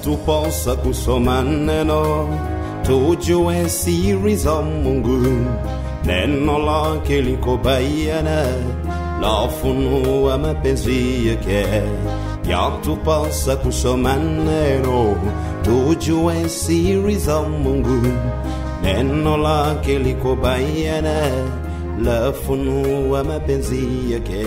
yatupasa kusoma neno tujue siri za Mungu. Neno lake liko bayana, lafunua mapenzi yake. Yatupasa kusoma neno tujue siri za Mungu. Neno lake liko bayana, lafunua mapenzi yake.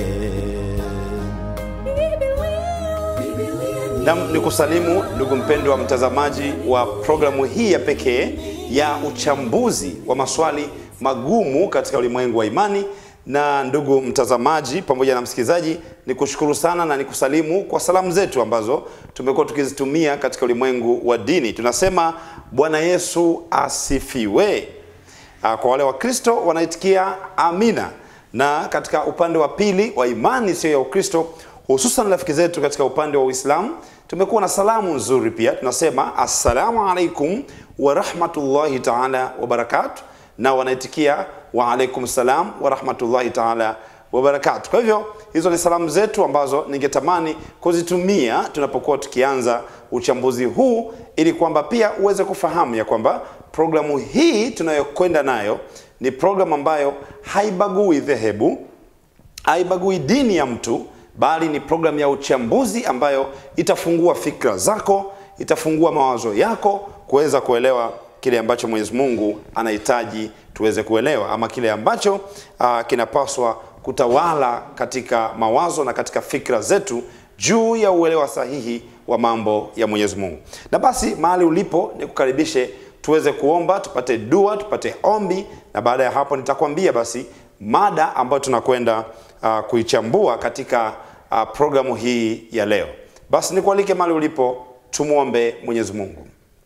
Nam ni kusalimu ndugu mpendwa mtazamaji wa programu hii ya pekee ya uchambuzi wa maswali magumu katika ulimwengu wa imani. Na ndugu mtazamaji pamoja na msikilizaji, ni kushukuru sana na nikusalimu kwa salamu zetu ambazo tumekuwa tukizitumia katika ulimwengu wa dini. Tunasema Bwana Yesu asifiwe. Ah, Kwa wale Wakristo wanaitikia amina, na katika upande wa pili wa imani sio ya Ukristo hususan rafiki zetu katika upande wa Uislamu tumekuwa na salamu nzuri pia, tunasema assalamu alaikum wa rahmatullahi taala wa barakatuh, na wanaitikia wa alaikum salam wa rahmatullahi taala wa barakatuh. Kwa hivyo hizo ni salamu zetu ambazo ningetamani kuzitumia tunapokuwa tukianza uchambuzi huu, ili kwamba pia uweze kufahamu ya kwamba programu hii tunayokwenda nayo ni programu ambayo haibagui dhehebu haibagui dini ya mtu bali ni programu ya uchambuzi ambayo itafungua fikra zako itafungua mawazo yako kuweza kuelewa kile ambacho mwenyezi mungu anahitaji tuweze kuelewa ama kile ambacho uh, kinapaswa kutawala katika mawazo na katika fikra zetu juu ya uelewa sahihi wa mambo ya mwenyezi mungu na basi mahali ulipo nikukaribishe tuweze kuomba tupate dua tupate ombi na baada ya hapo nitakwambia basi mada ambayo tunakwenda uh, kuichambua katika uh, programu hii ya leo basi nikualike mahali ulipo tumwombe mwenyezi mungu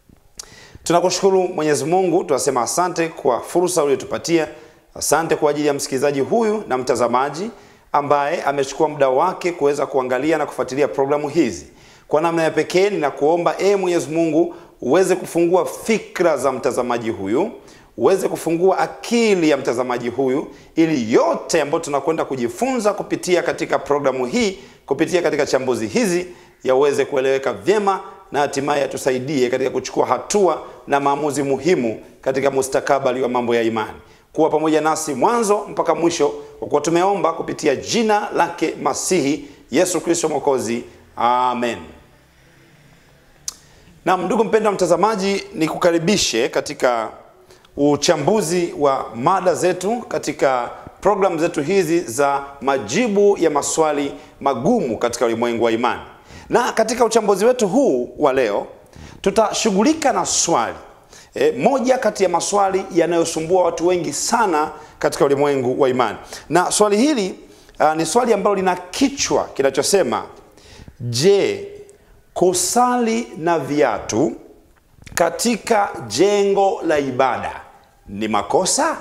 tunakushukuru mwenyezi mungu tunasema asante kwa fursa uliotupatia asante kwa ajili ya msikilizaji huyu na mtazamaji ambaye amechukua muda wake kuweza kuangalia na kufuatilia programu hizi kwa namna ya pekee ninakuomba ee mwenyezi mungu uweze kufungua fikra za mtazamaji huyu uweze kufungua akili ya mtazamaji huyu ili yote ambayo tunakwenda kujifunza kupitia katika programu hii kupitia katika chambuzi hizi yaweze kueleweka vyema na hatimaye yatusaidie katika kuchukua hatua na maamuzi muhimu katika mustakabali wa mambo ya imani kuwa pamoja nasi mwanzo mpaka mwisho kwa kuwa tumeomba kupitia jina lake masihi yesu kristo mwokozi amen nam ndugu mpendwa mtazamaji nikukaribishe katika uchambuzi wa mada zetu katika programu zetu hizi za majibu ya maswali magumu katika ulimwengu wa imani na katika uchambuzi wetu huu wa leo tutashughulika na swali e, moja kati ya maswali yanayosumbua watu wengi sana katika ulimwengu wa imani na swali hili uh, ni swali ambalo lina kichwa kinachosema je kusali na viatu katika jengo la ibada ni makosa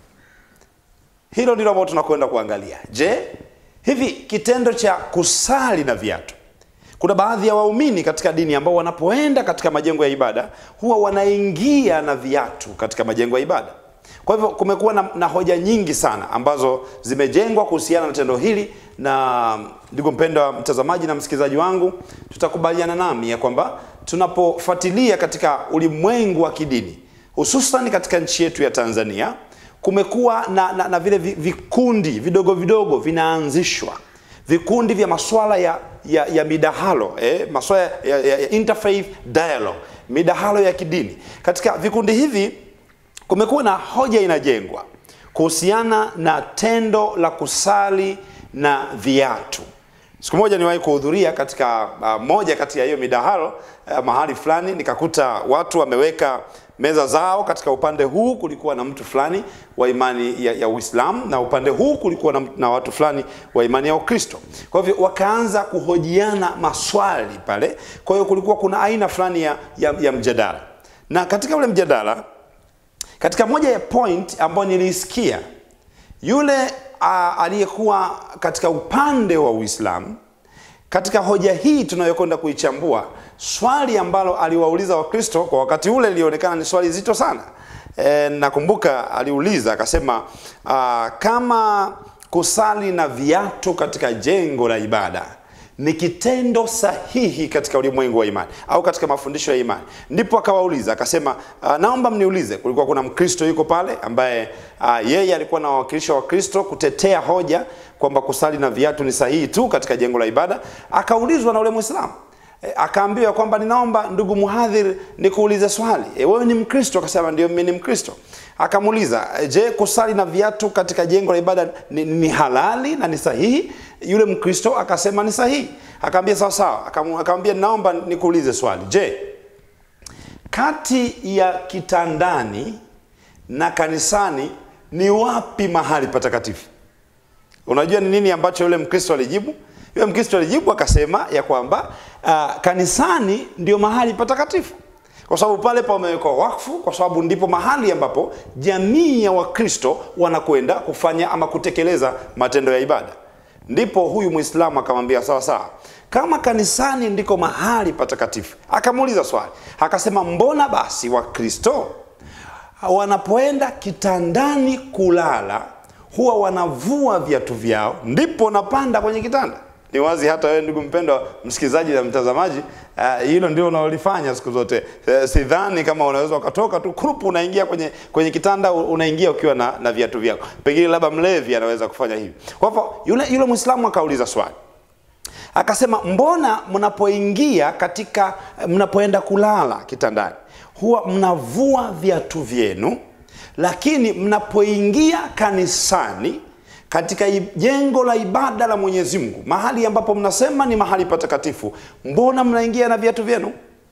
hilo ndilo ambalo tunakwenda kuangalia je hivi kitendo cha kusali na viatu kuna baadhi ya waumini katika dini ambao wanapoenda katika majengo ya ibada huwa wanaingia na viatu katika majengo ya ibada kwa hivyo kumekuwa na, na hoja nyingi sana ambazo zimejengwa kuhusiana na tendo hili na ndugu mpendwa mtazamaji na msikilizaji wangu tutakubaliana nami ya kwamba tunapofuatilia katika ulimwengu wa kidini hususan katika nchi yetu ya tanzania kumekuwa na, na, na vile vi- vikundi vidogo vidogo vinaanzishwa vikundi vya maswala ya, ya, ya midahalo eh, maswala ya, ya, ya interfaith dialogue midahalo ya kidini katika vikundi hivi kumekuwa na hoja inajengwa kuhusiana na tendo la kusali na viatu siku moja niwahi kuhudhuria katika uh, moja kati ya hiyo midahalo uh, mahali fulani nikakuta watu wameweka meza zao katika upande huu kulikuwa na mtu fulani wa imani ya, ya uislamu na upande huu kulikuwa na, na watu fulani wa imani ya ukristo kwa hivyo wakaanza kuhojiana maswali pale kwa hiyo kulikuwa kuna aina fulani ya, ya, ya mjadala na katika ule mjadala katika moja ya point ambayo niliisikia yule uh, aliyekuwa katika upande wa uislamu katika hoja hii tunayokwenda kuichambua swali ambalo aliwauliza wakristo kwa wakati ule lilionekana ni swali zito sana e, nakumbuka aliuliza akasema uh, kama kusali na viatu katika jengo la ibada ni kitendo sahihi katika ulimwengu wa imani au katika mafundisho ya imani. Ndipo akawauliza akasema, uh, naomba mniulize. Kulikuwa kuna Mkristo yuko pale ambaye uh, yeye alikuwa na wawakilisha Wakristo kutetea hoja kwamba kusali na viatu ni sahihi tu katika jengo la ibada. Akaulizwa na ule Mwislamu E, akaambiwa kwamba ninaomba ndugu mhadhiri nikuulize swali. E, wewe ni Mkristo? Akasema ndio, mimi ni Mkristo. Akamuuliza, e, je, kusali na viatu katika jengo la ibada ni, ni halali na ni sahihi? Yule Mkristo akasema ni sahihi. Akaambia sawa sawa. Akamu- Akamwambia naomba nikuulize swali. Je, kati ya kitandani na kanisani ni wapi mahali patakatifu? Unajua ni nini ambacho yule Mkristo alijibu? Yule Mkristo alijibu akasema ya kwamba uh, kanisani ndio mahali patakatifu, kwa sababu pale pamewekwa wakfu, kwa sababu ndipo mahali ambapo jamii ya Wakristo wanakwenda kufanya ama kutekeleza matendo ya ibada. Ndipo huyu Mwislamu akamwambia sawa sawa, kama kanisani ndiko mahali patakatifu. Akamuuliza swali, akasema mbona basi Wakristo wanapoenda kitandani kulala huwa wanavua viatu vyao ndipo wanapanda kwenye kitanda. Ni wazi hata wewe ndugu mpendwa msikilizaji na mtazamaji, uh, hilo ndio unaolifanya siku zote. Uh, sidhani kama unaweza ukatoka tu kurupu unaingia kwenye kwenye kitanda unaingia ukiwa na, na viatu vyako. Pengine labda mlevi anaweza kufanya hivi. Kwa hivyo yule yule Muislamu akauliza swali akasema mbona mnapoingia katika mnapoenda kulala kitandani huwa mnavua viatu vyenu lakini mnapoingia kanisani katika i- jengo la ibada la mwenyezi mungu mahali ambapo mnasema ni mahali patakatifu mbona mnaingia na viatu vyenu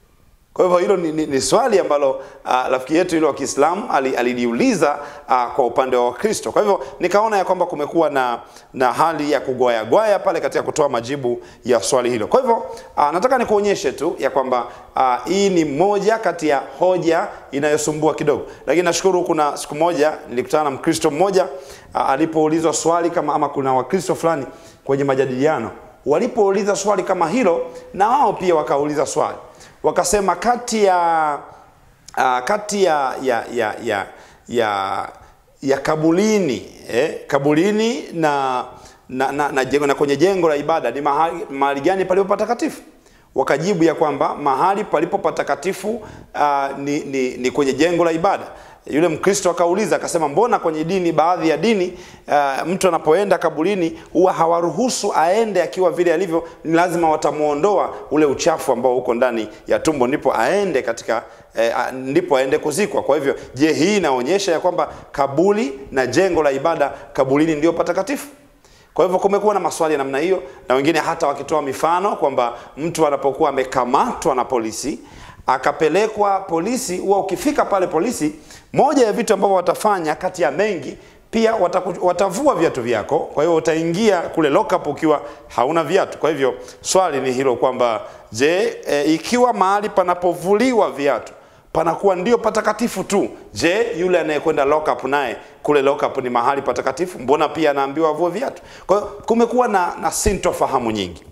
kwa hivyo hilo ni, ni, ni swali ambalo uh, rafiki yetu yule wa Kiislamu ali- aliliuliza uh, kwa upande wa Wakristo. Kwa hivyo nikaona ya kwamba kumekuwa na, na hali ya kugwayagwaya pale katika kutoa majibu ya swali hilo. Kwa hivyo uh, nataka nikuonyeshe tu ya kwamba uh, hii ni moja kati ya hoja inayosumbua kidogo, lakini nashukuru kuna siku moja nilikutana na Mkristo mmoja uh, alipoulizwa swali kama ama kuna Wakristo fulani kwenye majadiliano walipouliza swali kama hilo, na wao pia wakauliza swali wakasema kati ya uh, kati ya ya ya ya ya, ya kabulini eh, kabulini na na, na, na, jengo, na kwenye jengo la ibada ni mahali, mahali gani palipo patakatifu? Wakajibu ya kwamba mahali palipo patakatifu uh, ni, ni, ni kwenye jengo la ibada. Yule Mkristo akauliza akasema, mbona kwenye dini, baadhi ya dini uh, mtu anapoenda kaburini huwa hawaruhusu aende akiwa vile alivyo, ni lazima watamuondoa ule uchafu ambao uko ndani ya tumbo, ndipo aende katika eh, a- ndipo aende kuzikwa. Kwa hivyo, je, hii inaonyesha ya kwamba kaburi na jengo la ibada kabulini ndio patakatifu? Kwa hivyo kumekuwa na maswali ya namna hiyo, na wengine hata wakitoa mifano kwamba mtu anapokuwa amekamatwa na polisi akapelekwa polisi, huwa ukifika pale polisi, moja ya vitu ambavyo watafanya kati ya mengi pia wataku, watavua viatu vyako. Kwa hiyo utaingia kule lockup ukiwa hauna viatu. Kwa hivyo swali ni hilo kwamba je, e, ikiwa mahali panapovuliwa viatu panakuwa ndio patakatifu tu. Je, yule anayekwenda lockup naye kule lockup ni mahali patakatifu? Mbona pia anaambiwa avue viatu? Kwa hiyo kumekuwa na, na sintofahamu nyingi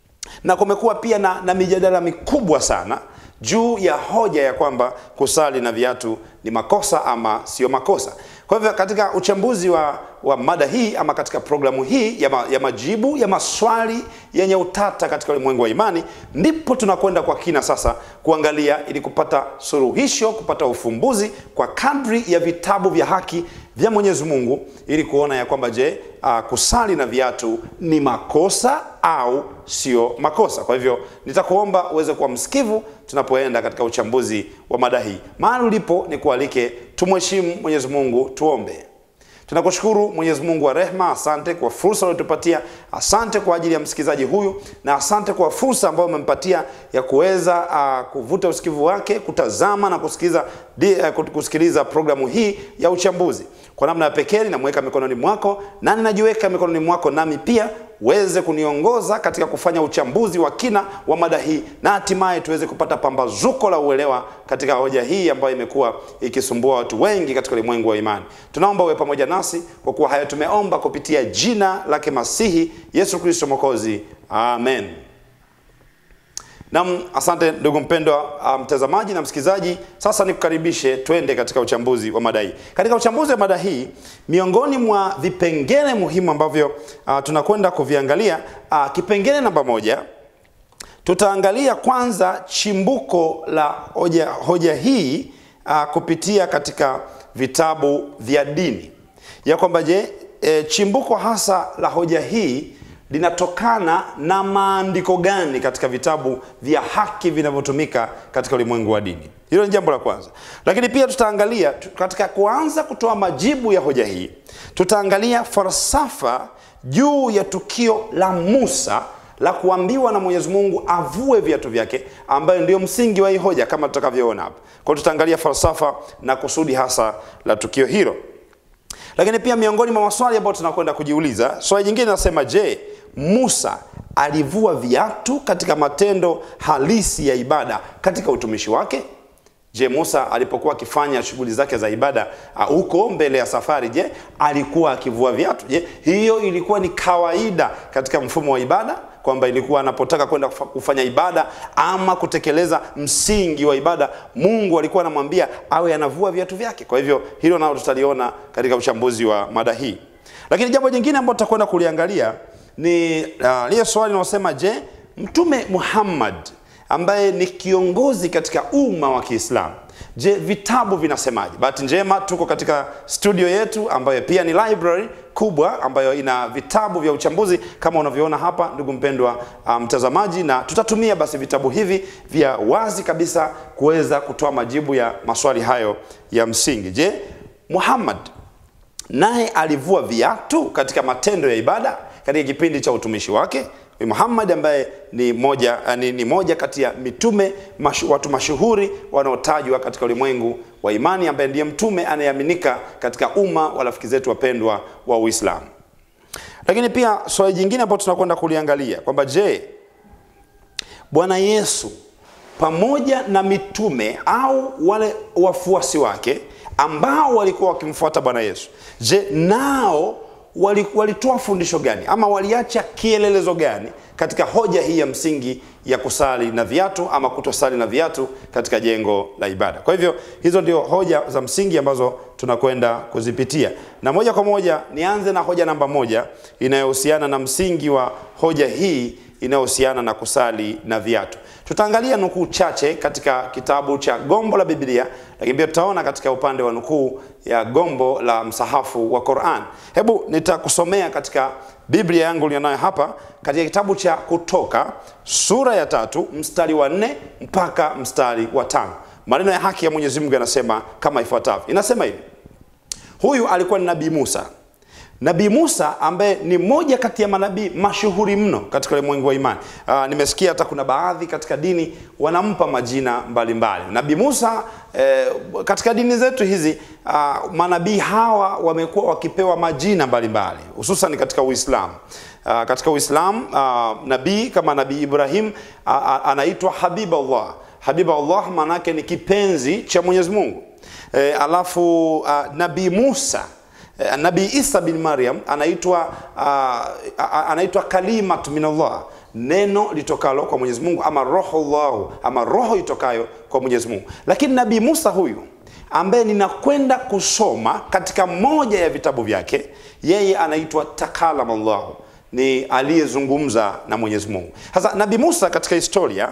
na kumekuwa pia na, na mijadala mikubwa sana juu ya hoja ya kwamba kusali na viatu ni makosa ama sio makosa. Kwa hivyo katika uchambuzi wa, wa mada hii ama katika programu hii ya, ma, ya majibu ya maswali yenye utata katika ulimwengu wa imani, ndipo tunakwenda kwa kina sasa kuangalia ili kupata suluhisho, kupata ufumbuzi kwa kadri ya vitabu vya haki vya Mwenyezi Mungu, ili kuona ya kwamba je, uh, kusali na viatu ni makosa au sio makosa. Kwa hivyo nitakuomba uweze kuwa msikivu tunapoenda katika uchambuzi wa mada hii. Mahali ulipo ni kualike tumheshimu Mwenyezi Mungu, tuombe. Tunakushukuru Mwenyezi Mungu wa rehma, asante kwa fursa uliotupatia, asante kwa ajili ya msikilizaji huyu, na asante kwa fursa ambayo umempatia ya kuweza uh, kuvuta usikivu wake, kutazama na kusikiliza, di, uh, kusikiliza programu hii ya uchambuzi. Kwa namna ya pekee ninamweka mikononi mwako na ninajiweka mikononi mwako, nami pia uweze kuniongoza katika kufanya uchambuzi wa kina wa mada hii na hatimaye tuweze kupata pambazuko la uelewa katika hoja hii ambayo imekuwa ikisumbua watu wengi katika ulimwengu wa imani. Tunaomba uwe pamoja nasi kwa kuwa haya tumeomba kupitia jina lake Masihi Yesu Kristo Mwokozi, amen. Naam, asante ndugu mpendwa uh, mtazamaji na msikilizaji. Sasa nikukaribishe twende katika uchambuzi wa mada hii. Katika uchambuzi wa mada hii, miongoni mwa vipengele muhimu ambavyo uh, tunakwenda kuviangalia uh, kipengele namba moja tutaangalia kwanza chimbuko la hoja, hoja hii uh, kupitia katika vitabu vya dini ya kwamba je, e, chimbuko hasa la hoja hii linatokana na maandiko gani katika vitabu vya haki vinavyotumika katika ulimwengu wa dini. Hilo ni jambo la kwanza, lakini pia tutaangalia tu- katika kuanza kutoa majibu ya hoja hii, tutaangalia falsafa juu ya tukio la Musa la kuambiwa na Mwenyezi Mungu avue viatu vyake, ambayo ndio msingi wa hii hoja kama tutakavyoona hapa. Kwa hiyo tutaangalia falsafa na kusudi hasa la tukio hilo lakini pia miongoni mwa maswali ambayo tunakwenda kujiuliza, swali jingine nasema, je, Musa alivua viatu katika matendo halisi ya ibada katika utumishi wake? Je, Musa alipokuwa akifanya shughuli zake za ibada ah, huko mbele ya safari, je, alikuwa akivua viatu? Je, hiyo ilikuwa ni kawaida katika mfumo wa ibada kwamba ilikuwa anapotaka kwenda kufa- kufanya ibada ama kutekeleza msingi wa ibada, Mungu alikuwa anamwambia awe anavua viatu vyake. Kwa hivyo hilo nalo tutaliona katika uchambuzi wa mada hii. Lakini jambo jingine ambalo tutakwenda kuliangalia ni uh, lile swali linalosema je, Mtume Muhammad ambaye ni kiongozi katika umma wa Kiislamu. Je, vitabu vinasemaje? Bahati njema tuko katika studio yetu ambayo pia ni library kubwa ambayo ina vitabu vya uchambuzi kama unavyoona hapa, ndugu mpendwa uh, mtazamaji, na tutatumia basi vitabu hivi vya wazi kabisa kuweza kutoa majibu ya maswali hayo ya msingi. Je, Muhammad naye alivua viatu katika matendo ya ibada katika kipindi cha utumishi wake. Huyu Muhammad ambaye ni moja, eh, ni, ni moja kati ya mitume mashu, watu mashuhuri wanaotajwa katika ulimwengu wa imani, ambaye ndiye mtume anayeaminika katika umma wa rafiki zetu wapendwa wa Uislamu. Lakini pia swali jingine ambalo tunakwenda kuliangalia kwamba je, Bwana Yesu pamoja na mitume au wale wafuasi wake ambao walikuwa wakimfuata Bwana Yesu, je, nao wali- walitoa fundisho gani ama waliacha kielelezo gani katika hoja hii ya msingi ya kusali na viatu ama kutosali na viatu katika jengo la ibada? Kwa hivyo hizo ndio hoja za msingi ambazo tunakwenda kuzipitia, na moja kwa moja nianze na hoja namba moja inayohusiana na msingi wa hoja hii inayohusiana na kusali na viatu. Tutaangalia nukuu chache katika kitabu cha Gombo la Biblia, lakini pia tutaona katika upande wa nukuu ya gombo la msahafu wa Qur'an. Hebu nitakusomea katika Biblia yangu nilionayo hapa katika kitabu cha Kutoka sura ya tatu mstari wa nne mpaka mstari wa tano. Maneno ya haki ya Mwenyezi Mungu yanasema kama ifuatavyo. Inasema hivi: Huyu alikuwa ni Nabii Musa. Nabii Musa ambaye ni moja kati ya manabii mashuhuri mno katika ulimwengu wa imani. Aa, nimesikia hata kuna baadhi katika dini wanampa majina mbalimbali. Nabii Musa eh, katika dini zetu hizi aa, manabii hawa wamekuwa wakipewa majina mbalimbali hususan katika Uislamu. Aa, katika Uislamu aa, nabii kama Nabii Ibrahim aa, aa, anaitwa Habibullah. Habibullah maana yake ni kipenzi cha Mwenyezi Mungu. E, alafu uh, Nabii Musa e, Nabii Isa bin Maryam anaitwa uh, anaitwa kalimat minallah, neno litokalo kwa Mwenyezi Mungu, ama rohullahu, ama roho itokayo kwa Mwenyezi Mungu. Lakini Nabii Musa huyu ambaye ninakwenda kusoma katika moja ya vitabu vyake, yeye anaitwa takalamallahu, ni aliyezungumza na Mwenyezi Mungu. Sasa Nabii Musa katika historia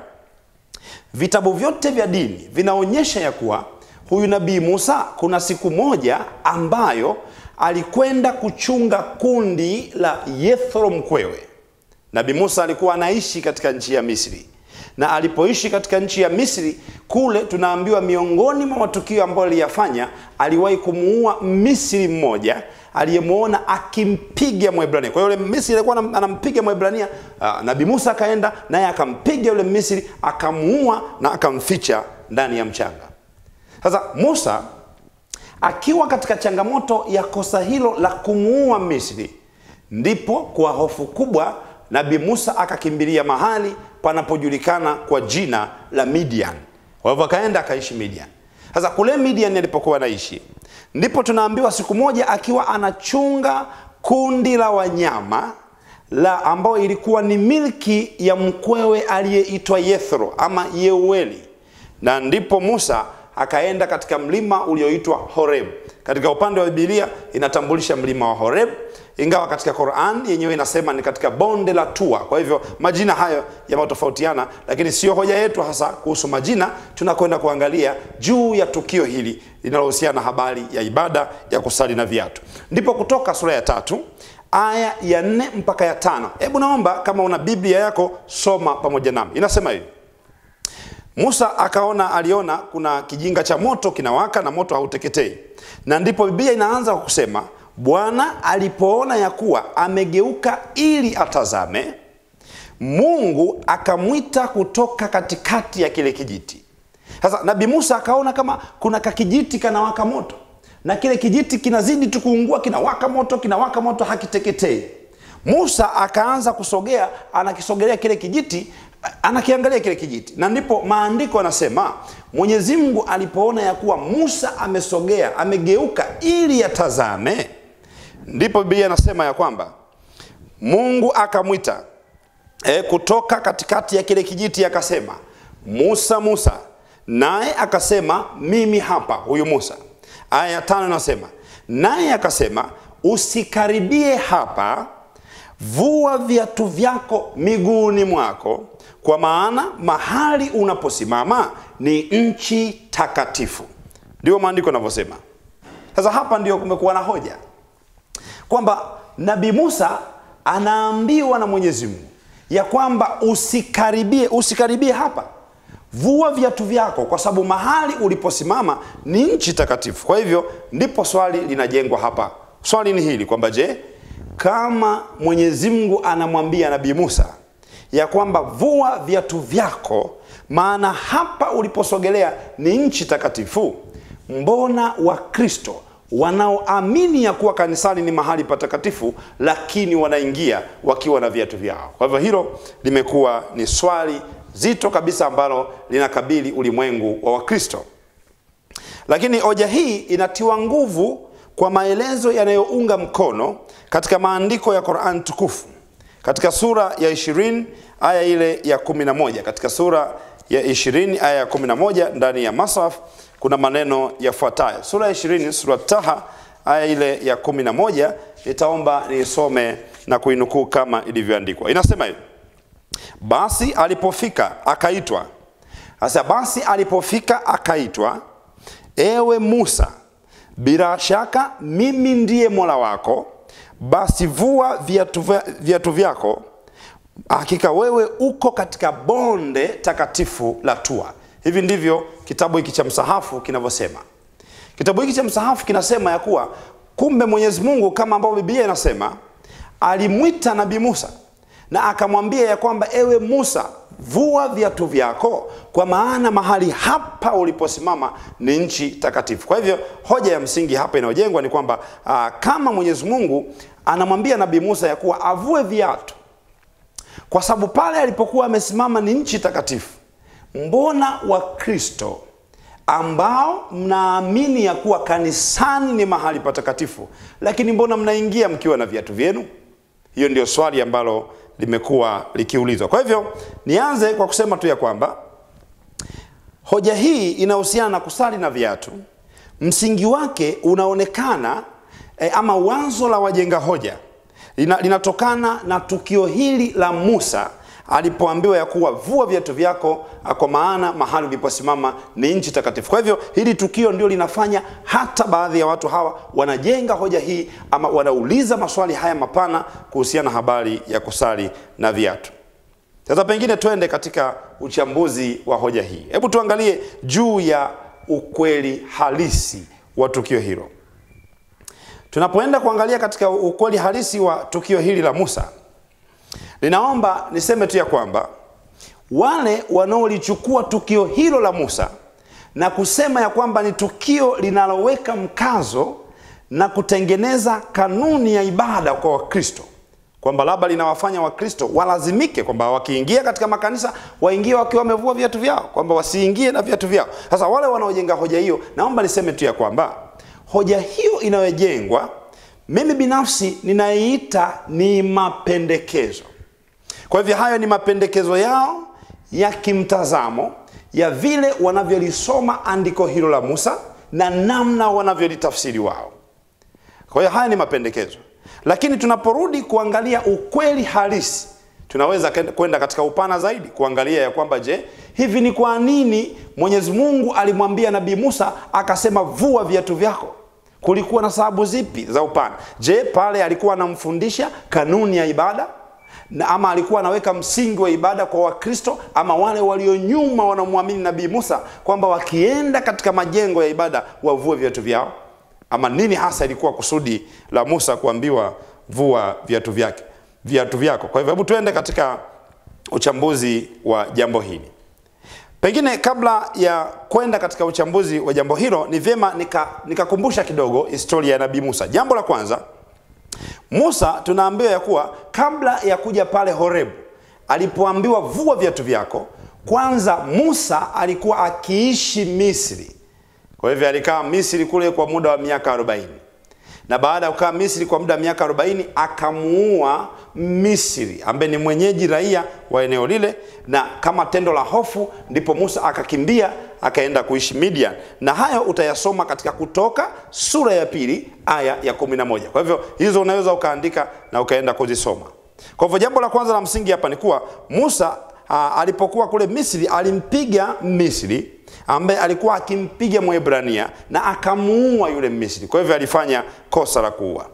vitabu vyote vya dini vinaonyesha ya kuwa huyu nabii Musa kuna siku moja ambayo alikwenda kuchunga kundi la Yethro mkwewe. Nabii Musa alikuwa anaishi katika nchi ya Misri, na alipoishi katika nchi ya Misri kule, tunaambiwa miongoni mwa matukio ambayo aliyafanya, aliwahi kumuua Misri mmoja aliyemwona akimpiga Mwebrania. Kwa hiyo yule Misri alikuwa anam- anampiga Mwebrania, uh, Nabii Musa akaenda naye akampiga yule Misri, akamuua na akamficha ndani ya mchanga. Sasa Musa akiwa katika changamoto ya kosa hilo la kumuua Misri, ndipo kwa hofu kubwa Nabii Musa akakimbilia mahali panapojulikana kwa jina la Midian. Kwa hivyo akaenda akaishi Midian. Sasa kule Midian alipokuwa anaishi, ndipo tunaambiwa siku moja akiwa anachunga kundi la wanyama la ambayo ilikuwa ni milki ya mkwewe aliyeitwa Yethro ama Yeueli, na ndipo Musa akaenda katika mlima ulioitwa Horeb. Katika upande wa Biblia inatambulisha mlima wa Horeb, ingawa katika Qur'an yenyewe inasema ni katika bonde la Tua. Kwa hivyo majina hayo yametofautiana, lakini sio hoja yetu hasa kuhusu majina. Tunakwenda kuangalia juu ya tukio hili linalohusiana na habari ya ibada ya kusali na viatu. Ndipo Kutoka sura ya tatu aya ya nne mpaka ya tano. Hebu naomba kama una Biblia yako soma pamoja nami. Inasema hivi: Musa akaona, aliona kuna kijinga cha moto kinawaka na moto hauteketei, na ndipo Biblia inaanza kwa kusema Bwana alipoona ya kuwa amegeuka ili atazame, Mungu akamwita kutoka katikati ya kile kijiti. Sasa Nabii Musa akaona kama kuna kakijiti kanawaka moto na kile kijiti kinazidi tu kuungua, kinawaka moto, kinawaka moto, hakiteketei. Musa akaanza kusogea, anakisogelea kile kijiti, anakiangalia kile kijiti, na ndipo maandiko yanasema Mwenyezi Mungu alipoona ya kuwa Musa amesogea, amegeuka ili atazame, ndipo Biblia inasema ya kwamba Mungu akamwita e, kutoka katikati ya kile kijiti akasema, Musa, Musa, naye akasema, mimi hapa. Huyu Musa Aya ya tano inasema naye akasema, usikaribie hapa, vua viatu vyako miguuni mwako, kwa maana mahali unaposimama ni nchi takatifu. Ndio maandiko yanavyosema. Sasa hapa ndio kumekuwa na hoja kwamba Nabii Musa anaambiwa na Mwenyezi Mungu ya kwamba usikaribie, usikaribie hapa vua viatu vyako kwa sababu mahali uliposimama ni nchi takatifu. Kwa hivyo ndipo swali linajengwa hapa. Swali ni hili kwamba je, kama Mwenyezi Mungu anamwambia Nabii Musa ya kwamba vua viatu vyako, maana hapa uliposogelea ni nchi takatifu, mbona Wakristo wanaoamini ya kuwa kanisani ni mahali patakatifu, lakini wanaingia wakiwa na viatu vyao? Kwa hivyo hilo limekuwa ni swali zito kabisa ambalo linakabili ulimwengu wa Wakristo. Lakini hoja hii inatiwa nguvu kwa maelezo yanayounga mkono katika maandiko ya Qur'an tukufu katika sura ya 20 aya ile ya 11. Katika sura ya 20 aya ya 11 ndani ya Masaf kuna maneno yafuatayo. Sura ya 20 sura Taha aya ile ya 11, nitaomba niisome na kuinukuu kama ilivyoandikwa. Inasema hivi: basi alipofika akaitwa. Sasa basi alipofika akaitwa, ewe Musa, bila shaka mimi ndiye Mola wako, basi vua viatu, viatu vyako, hakika wewe uko katika bonde takatifu la Tua. Hivi ndivyo kitabu hiki cha msahafu kinavyosema. Kitabu hiki cha msahafu kinasema ya kuwa kumbe Mwenyezi Mungu kama ambavyo Biblia inasema alimwita Nabii Musa na akamwambia ya kwamba ewe Musa, vua viatu vyako, kwa maana mahali hapa uliposimama ni nchi takatifu. Kwa hivyo hoja ya msingi hapa inayojengwa ni kwamba aa, kama Mwenyezi Mungu anamwambia Nabii Musa ya kuwa avue viatu kwa sababu pale alipokuwa amesimama ni nchi takatifu, mbona Wakristo ambao mnaamini ya kuwa kanisani ni mahali patakatifu, lakini mbona mnaingia mkiwa na viatu vyenu? Hiyo ndio swali ambalo limekuwa likiulizwa. Kwa hivyo nianze kwa kusema tu ya kwamba hoja hii inahusiana na kusali na viatu. Msingi wake unaonekana e, ama wazo la wajenga hoja lina, linatokana na tukio hili la Musa alipoambiwa ya kuwa vua viatu vyako, kwa maana mahali uliposimama ni nchi takatifu. Kwa hivyo hili tukio ndio linafanya hata baadhi ya watu hawa wanajenga hoja hii ama wanauliza maswali haya mapana kuhusiana na habari ya kusali na viatu. Sasa pengine twende katika uchambuzi wa hoja hii. Hebu tuangalie juu ya ukweli halisi wa tukio hilo. Tunapoenda kuangalia katika ukweli halisi wa tukio hili la Musa, ninaomba niseme tu ya kwamba wale wanaolichukua tukio hilo la Musa na kusema ya kwamba ni tukio linaloweka mkazo na kutengeneza kanuni ya ibada kwa Wakristo, kwamba labda linawafanya Wakristo walazimike kwamba wakiingia katika makanisa waingie wakiwa wamevua viatu vyao, kwamba wasiingie na viatu vyao. Sasa wale wanaojenga hoja hiyo, naomba niseme tu ya kwamba hoja hiyo inayojengwa mimi binafsi ninaiita ni mapendekezo. Kwa hivyo hayo ni mapendekezo yao ya kimtazamo ya vile wanavyolisoma andiko hilo la Musa na namna wanavyolitafsiri wao. Kwa hiyo haya ni mapendekezo, lakini tunaporudi kuangalia ukweli halisi, tunaweza kwenda katika upana zaidi kuangalia ya kwamba je, hivi ni kwa nini Mwenyezi Mungu alimwambia Nabii Musa akasema vua viatu vyako? Kulikuwa na sababu zipi za upana? Je, pale alikuwa anamfundisha kanuni ya ibada na ama alikuwa anaweka msingi wa ibada kwa Wakristo ama wale walio nyuma wanamwamini Nabii Musa kwamba wakienda katika majengo ya ibada wavue viatu vyao? Ama nini hasa ilikuwa kusudi la Musa kuambiwa vua viatu vyake viatu vyako? Kwa hivyo hebu tuende katika uchambuzi wa jambo hili. Pengine kabla ya kwenda katika uchambuzi wa jambo hilo, ni vyema nikakumbusha nika kidogo historia ya Nabii Musa. Jambo la kwanza, Musa tunaambiwa ya kuwa kabla ya kuja pale Horebu, alipoambiwa vua viatu vyako, kwanza Musa alikuwa akiishi Misri. Kwa hivyo alikaa Misri kule kwa muda wa miaka 40 na baada ya kukaa Misri kwa muda wa miaka 40 akamuua Misri ambaye ni mwenyeji raia wa eneo lile, na kama tendo la hofu ndipo Musa akakimbia akaenda kuishi Midian, na hayo utayasoma katika Kutoka sura ya pili aya ya 11. Kwa hivyo hizo unaweza ukaandika na ukaenda kuzisoma. Kwa hivyo jambo la kwanza la msingi hapa ni kuwa Musa a, alipokuwa kule Misri alimpiga Misri ambaye alikuwa akimpiga Mwebrania na akamuua yule Misri. Kwa hivyo alifanya kosa la kuua,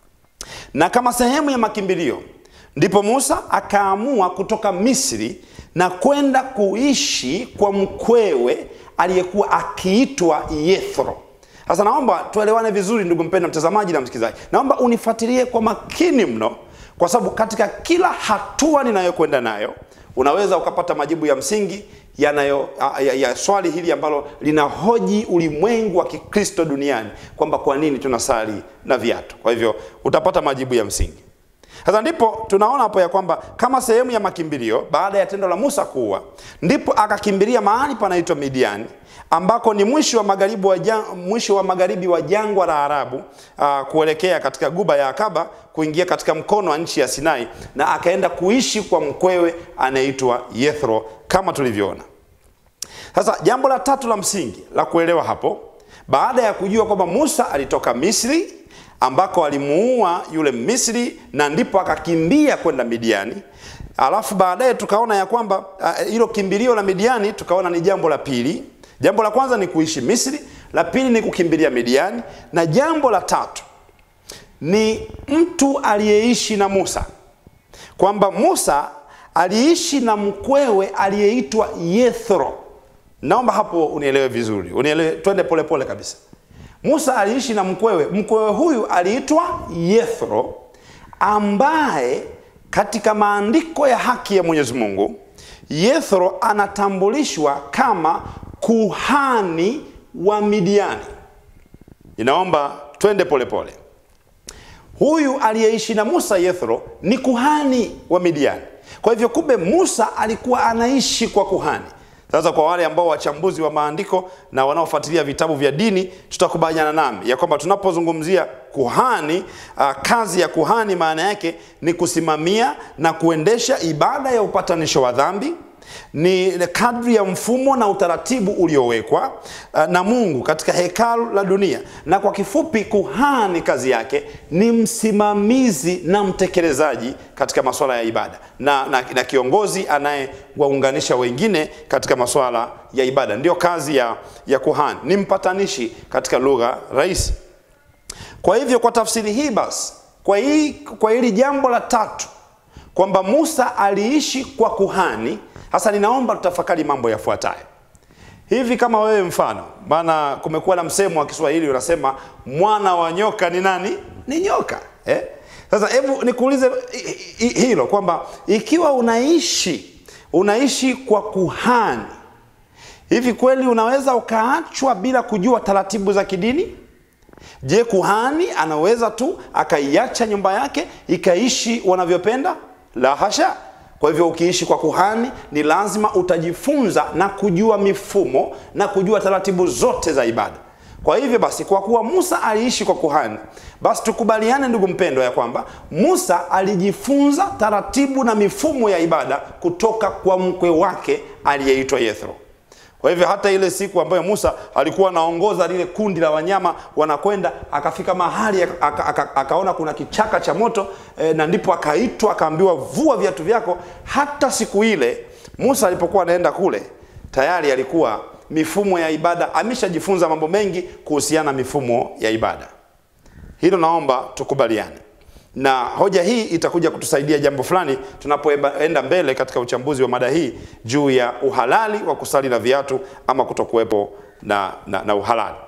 na kama sehemu ya makimbilio ndipo Musa akaamua kutoka Misri na kwenda kuishi kwa mkwewe aliyekuwa akiitwa Yethro. Sasa naomba tuelewane vizuri, ndugu mpendwa mtazamaji na msikilizaji, naomba unifuatilie kwa makini mno, kwa sababu katika kila hatua ninayokwenda nayo unaweza ukapata majibu ya msingi yanayo ya, ya swali hili ambalo linahoji ulimwengu wa Kikristo duniani kwamba kwa nini tunasali na viatu. Kwa hivyo utapata majibu ya msingi. Sasa ndipo tunaona hapo ya kwamba kama sehemu ya makimbilio baada ya tendo la Musa kuua, ndipo akakimbilia mahali panaitwa Midiani ambako ni mwisho wa magharibi wa jang, mwisho wa magharibi wa jangwa la Arabu uh, kuelekea katika guba ya Akaba kuingia katika mkono wa nchi ya Sinai, na akaenda kuishi kwa mkwewe anaitwa Yethro kama tulivyoona. Sasa jambo la tatu la msingi la kuelewa hapo, baada ya kujua kwamba Musa alitoka Misri ambako alimuua yule Misri na ndipo akakimbia kwenda Midiani. Alafu baadaye tukaona ya kwamba hilo uh, kimbilio la Midiani tukaona ni jambo la pili. Jambo la kwanza ni kuishi Misri, la pili ni kukimbilia Midiani, na jambo la tatu ni mtu aliyeishi na Musa, kwamba Musa aliishi na mkwewe aliyeitwa Yethro. Naomba hapo unielewe vizuri, unielewe, twende polepole kabisa. Musa aliishi na mkwewe. Mkwewe huyu aliitwa Yethro, ambaye katika maandiko ya haki ya Mwenyezi Mungu Yethro anatambulishwa kama kuhani wa Midiani. Ninaomba twende polepole. Huyu aliyeishi na Musa, Yethro, ni kuhani wa Midiani. Kwa hivyo, kumbe Musa alikuwa anaishi kwa kuhani. Sasa kwa wale ambao wachambuzi wa maandiko na wanaofuatilia vitabu vya dini, tutakubaliana nami ya kwamba tunapozungumzia kuhani uh, kazi ya kuhani maana yake ni kusimamia na kuendesha ibada ya upatanisho wa dhambi ni kadri ya mfumo na utaratibu uliowekwa uh, na Mungu katika hekalu la dunia. Na kwa kifupi, kuhani kazi yake ni msimamizi na mtekelezaji katika masuala ya ibada na, na, na kiongozi anayewaunganisha wengine katika masuala ya ibada. Ndiyo kazi ya, ya kuhani, ni mpatanishi katika lugha rahisi. Kwa hivyo, kwa tafsiri hii basi, kwa hii, kwa hili jambo la tatu kwamba Musa aliishi kwa kuhani sasa ninaomba tutafakari mambo yafuatayo. Hivi kama wewe mfano, maana kumekuwa na msemo wa Kiswahili unasema mwana wa nyoka ni nani? Ni nyoka eh? Sasa hebu nikuulize hilo kwamba ikiwa unaishi unaishi kwa kuhani, hivi kweli unaweza ukaachwa bila kujua taratibu za kidini? Je, kuhani anaweza tu akaiacha nyumba yake ikaishi wanavyopenda? La hasha. Kwa hivyo ukiishi kwa kuhani ni lazima utajifunza na kujua mifumo na kujua taratibu zote za ibada. Kwa hivyo basi, kwa kuwa Musa aliishi kwa kuhani, basi tukubaliane ndugu mpendwa, ya kwamba Musa alijifunza taratibu na mifumo ya ibada kutoka kwa mkwe wake aliyeitwa Yethro. Kwa hivyo hata ile siku ambayo Musa alikuwa anaongoza lile kundi la wanyama wanakwenda, akafika mahali aka, aka, akaona kuna kichaka cha moto e, na ndipo akaitwa akaambiwa, vua viatu vyako. Hata siku ile Musa alipokuwa anaenda kule, tayari alikuwa mifumo ya ibada ameshajifunza mambo mengi kuhusiana na mifumo ya ibada. Hilo naomba tukubaliane, na hoja hii itakuja kutusaidia jambo fulani tunapoenda mbele katika uchambuzi wa mada hii juu ya uhalali wa kusali na viatu ama kutokuwepo na, na, na uhalali.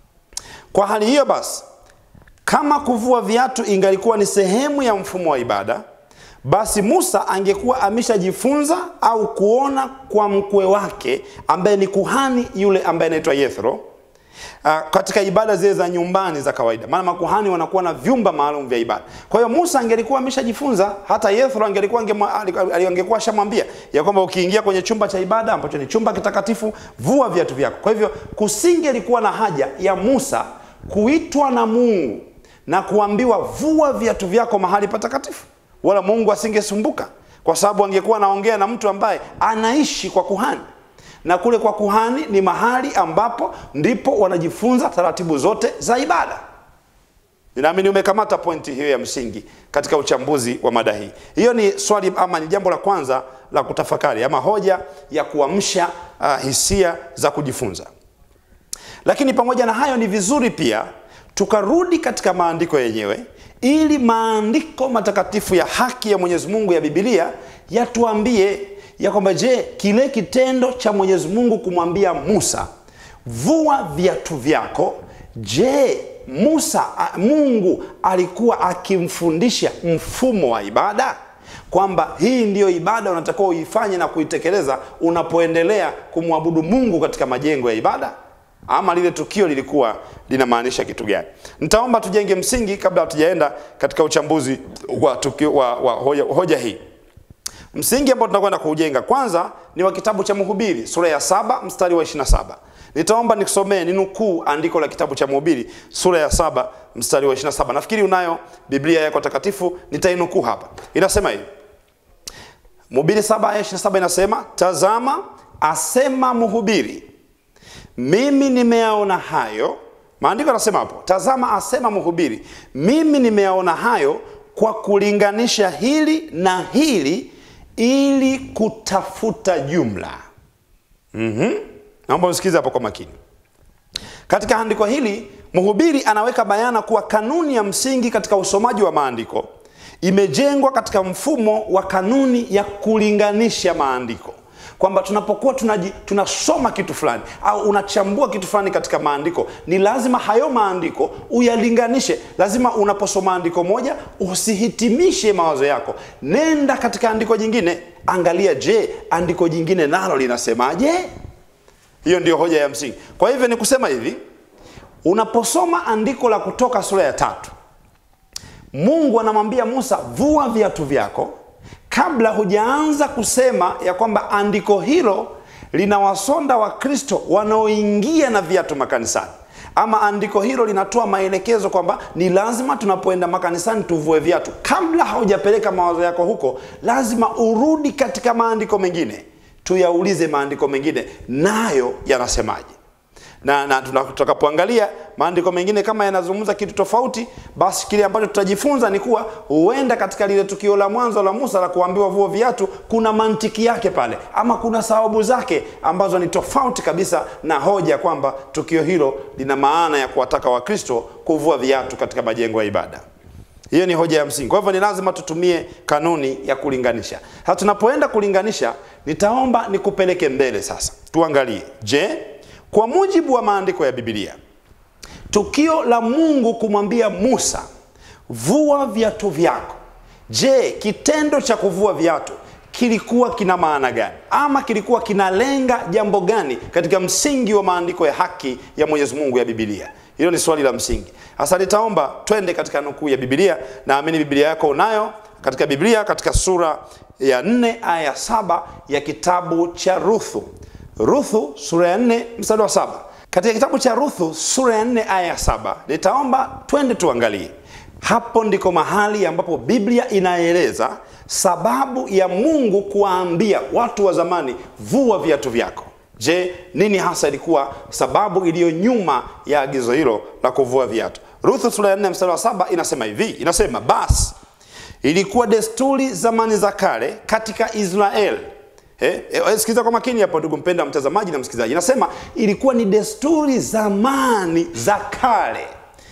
Kwa hali hiyo basi, kama kuvua viatu ingalikuwa ni sehemu ya mfumo wa ibada, basi Musa angekuwa ameshajifunza au kuona kwa mkwe wake ambaye ni kuhani yule ambaye anaitwa Yethro Uh, katika ibada zile za nyumbani za kawaida, maana makuhani wanakuwa na vyumba maalum vya ibada. Kwa hiyo Musa angelikuwa ameshajifunza, hata Yethro angelikuwa angekuwa ashamwambia ya kwamba ukiingia kwenye chumba cha ibada ambacho ni chumba kitakatifu, vua viatu vyako. Kwa hivyo kusingelikuwa na haja ya Musa kuitwa na Mungu na kuambiwa vua viatu vyako mahali patakatifu, wala Mungu asingesumbuka, kwa sababu angekuwa anaongea na mtu ambaye anaishi kwa kuhani na kule kwa kuhani ni mahali ambapo ndipo wanajifunza taratibu zote za ibada. Ninaamini umekamata pointi hiyo ya msingi katika uchambuzi wa mada hii. Hiyo ni swali ama ni jambo la kwanza la kutafakari ama hoja ya kuamsha uh, hisia za kujifunza. Lakini pamoja na hayo, ni vizuri pia tukarudi katika maandiko yenyewe ili maandiko matakatifu ya haki ya Mwenyezi Mungu ya Biblia yatuambie ya kwamba je, kile kitendo cha Mwenyezi Mungu kumwambia Musa vua viatu vyako, je, Musa Mungu alikuwa akimfundisha mfumo wa ibada kwamba hii ndiyo ibada unatakiwa uifanye na kuitekeleza unapoendelea kumwabudu Mungu katika majengo ya ibada, ama lile tukio lilikuwa linamaanisha kitu gani? Nitaomba tujenge msingi kabla hatujaenda katika uchambuzi wa, tukio, wa, wa hoja, hoja hii. Msingi ambao tunakwenda kuujenga kwanza ni wa kitabu cha Mhubiri sura ya saba mstari wa 27. Nitaomba nikusomee ni nukuu andiko la kitabu cha Mhubiri sura ya saba mstari wa 27. Nafikiri unayo Biblia yako takatifu, nitainukuu hapa. Inasema hivi. Mhubiri saba aya 27 inasema, tazama asema mhubiri, mimi nimeyaona hayo. Maandiko yanasema hapo, tazama asema mhubiri, mimi nimeyaona hayo kwa kulinganisha hili na hili ili kutafuta jumla. mm-hmm. Naomba usikize hapo kwa makini. Katika andiko hili mhubiri anaweka bayana kuwa kanuni ya msingi katika usomaji wa maandiko imejengwa katika mfumo wa kanuni ya kulinganisha maandiko, kwamba tunapokuwa tunaji, tunasoma kitu fulani au unachambua kitu fulani katika maandiko, ni lazima hayo maandiko uyalinganishe. Lazima unaposoma andiko moja usihitimishe mawazo yako, nenda katika andiko jingine, angalia, je, andiko jingine nalo linasemaje? Hiyo ndio hoja ya msingi. Kwa hivyo ni kusema hivi, unaposoma andiko la Kutoka sura ya tatu, Mungu anamwambia Musa, vua viatu vyako kabla hujaanza kusema ya kwamba andiko hilo linawasonda Wakristo wanaoingia na viatu makanisani, ama andiko hilo linatoa maelekezo kwamba ni lazima tunapoenda makanisani tuvue viatu. Kabla haujapeleka mawazo yako huko, lazima urudi katika maandiko mengine, tuyaulize maandiko mengine nayo yanasemaje na, na tutakapoangalia maandiko mengine kama yanazungumza kitu tofauti, basi kile ambacho tutajifunza ni kuwa huenda katika lile tukio la mwanzo la Musa la kuambiwa vua viatu, kuna mantiki yake pale, ama kuna sababu zake ambazo ni tofauti kabisa na hoja kwamba tukio hilo lina maana ya kuwataka Wakristo kuvua viatu katika majengo ya ibada. Hiyo ni hoja ya msingi. Kwa hivyo ni lazima tutumie kanuni ya kulinganisha. Sasa tunapoenda kulinganisha, nitaomba nikupeleke mbele sasa, tuangalie, je, kwa mujibu wa maandiko ya Biblia, tukio la Mungu kumwambia Musa vua viatu vyako, je, kitendo cha kuvua viatu kilikuwa kina maana gani, ama kilikuwa kinalenga jambo gani katika msingi wa maandiko ya haki ya Mwenyezi Mungu ya Biblia? Hilo ni swali la msingi. Sasa nitaomba twende katika nukuu ya Biblia. Naamini Biblia yako unayo katika Biblia, katika sura ya nne aya ya saba ya kitabu cha Ruthu. Ruthu sura ya nne mstari wa saba katika kitabu cha Ruthu sura ya 4 aya ya saba nitaomba twende tuangalie. Hapo ndiko mahali ambapo Biblia inaeleza sababu ya Mungu kuwaambia watu wa zamani, vua viatu vyako. Je, nini hasa ilikuwa sababu iliyo nyuma ya agizo hilo la kuvua viatu? Ruthu sura ya 4 mstari wa saba inasema hivi, inasema basi ilikuwa desturi zamani za kale katika Israeli Eh, eh, sikiza kwa makini hapo ndugu mpenda mtazamaji na msikilizaji. Inasema ilikuwa ni desturi zamani za kale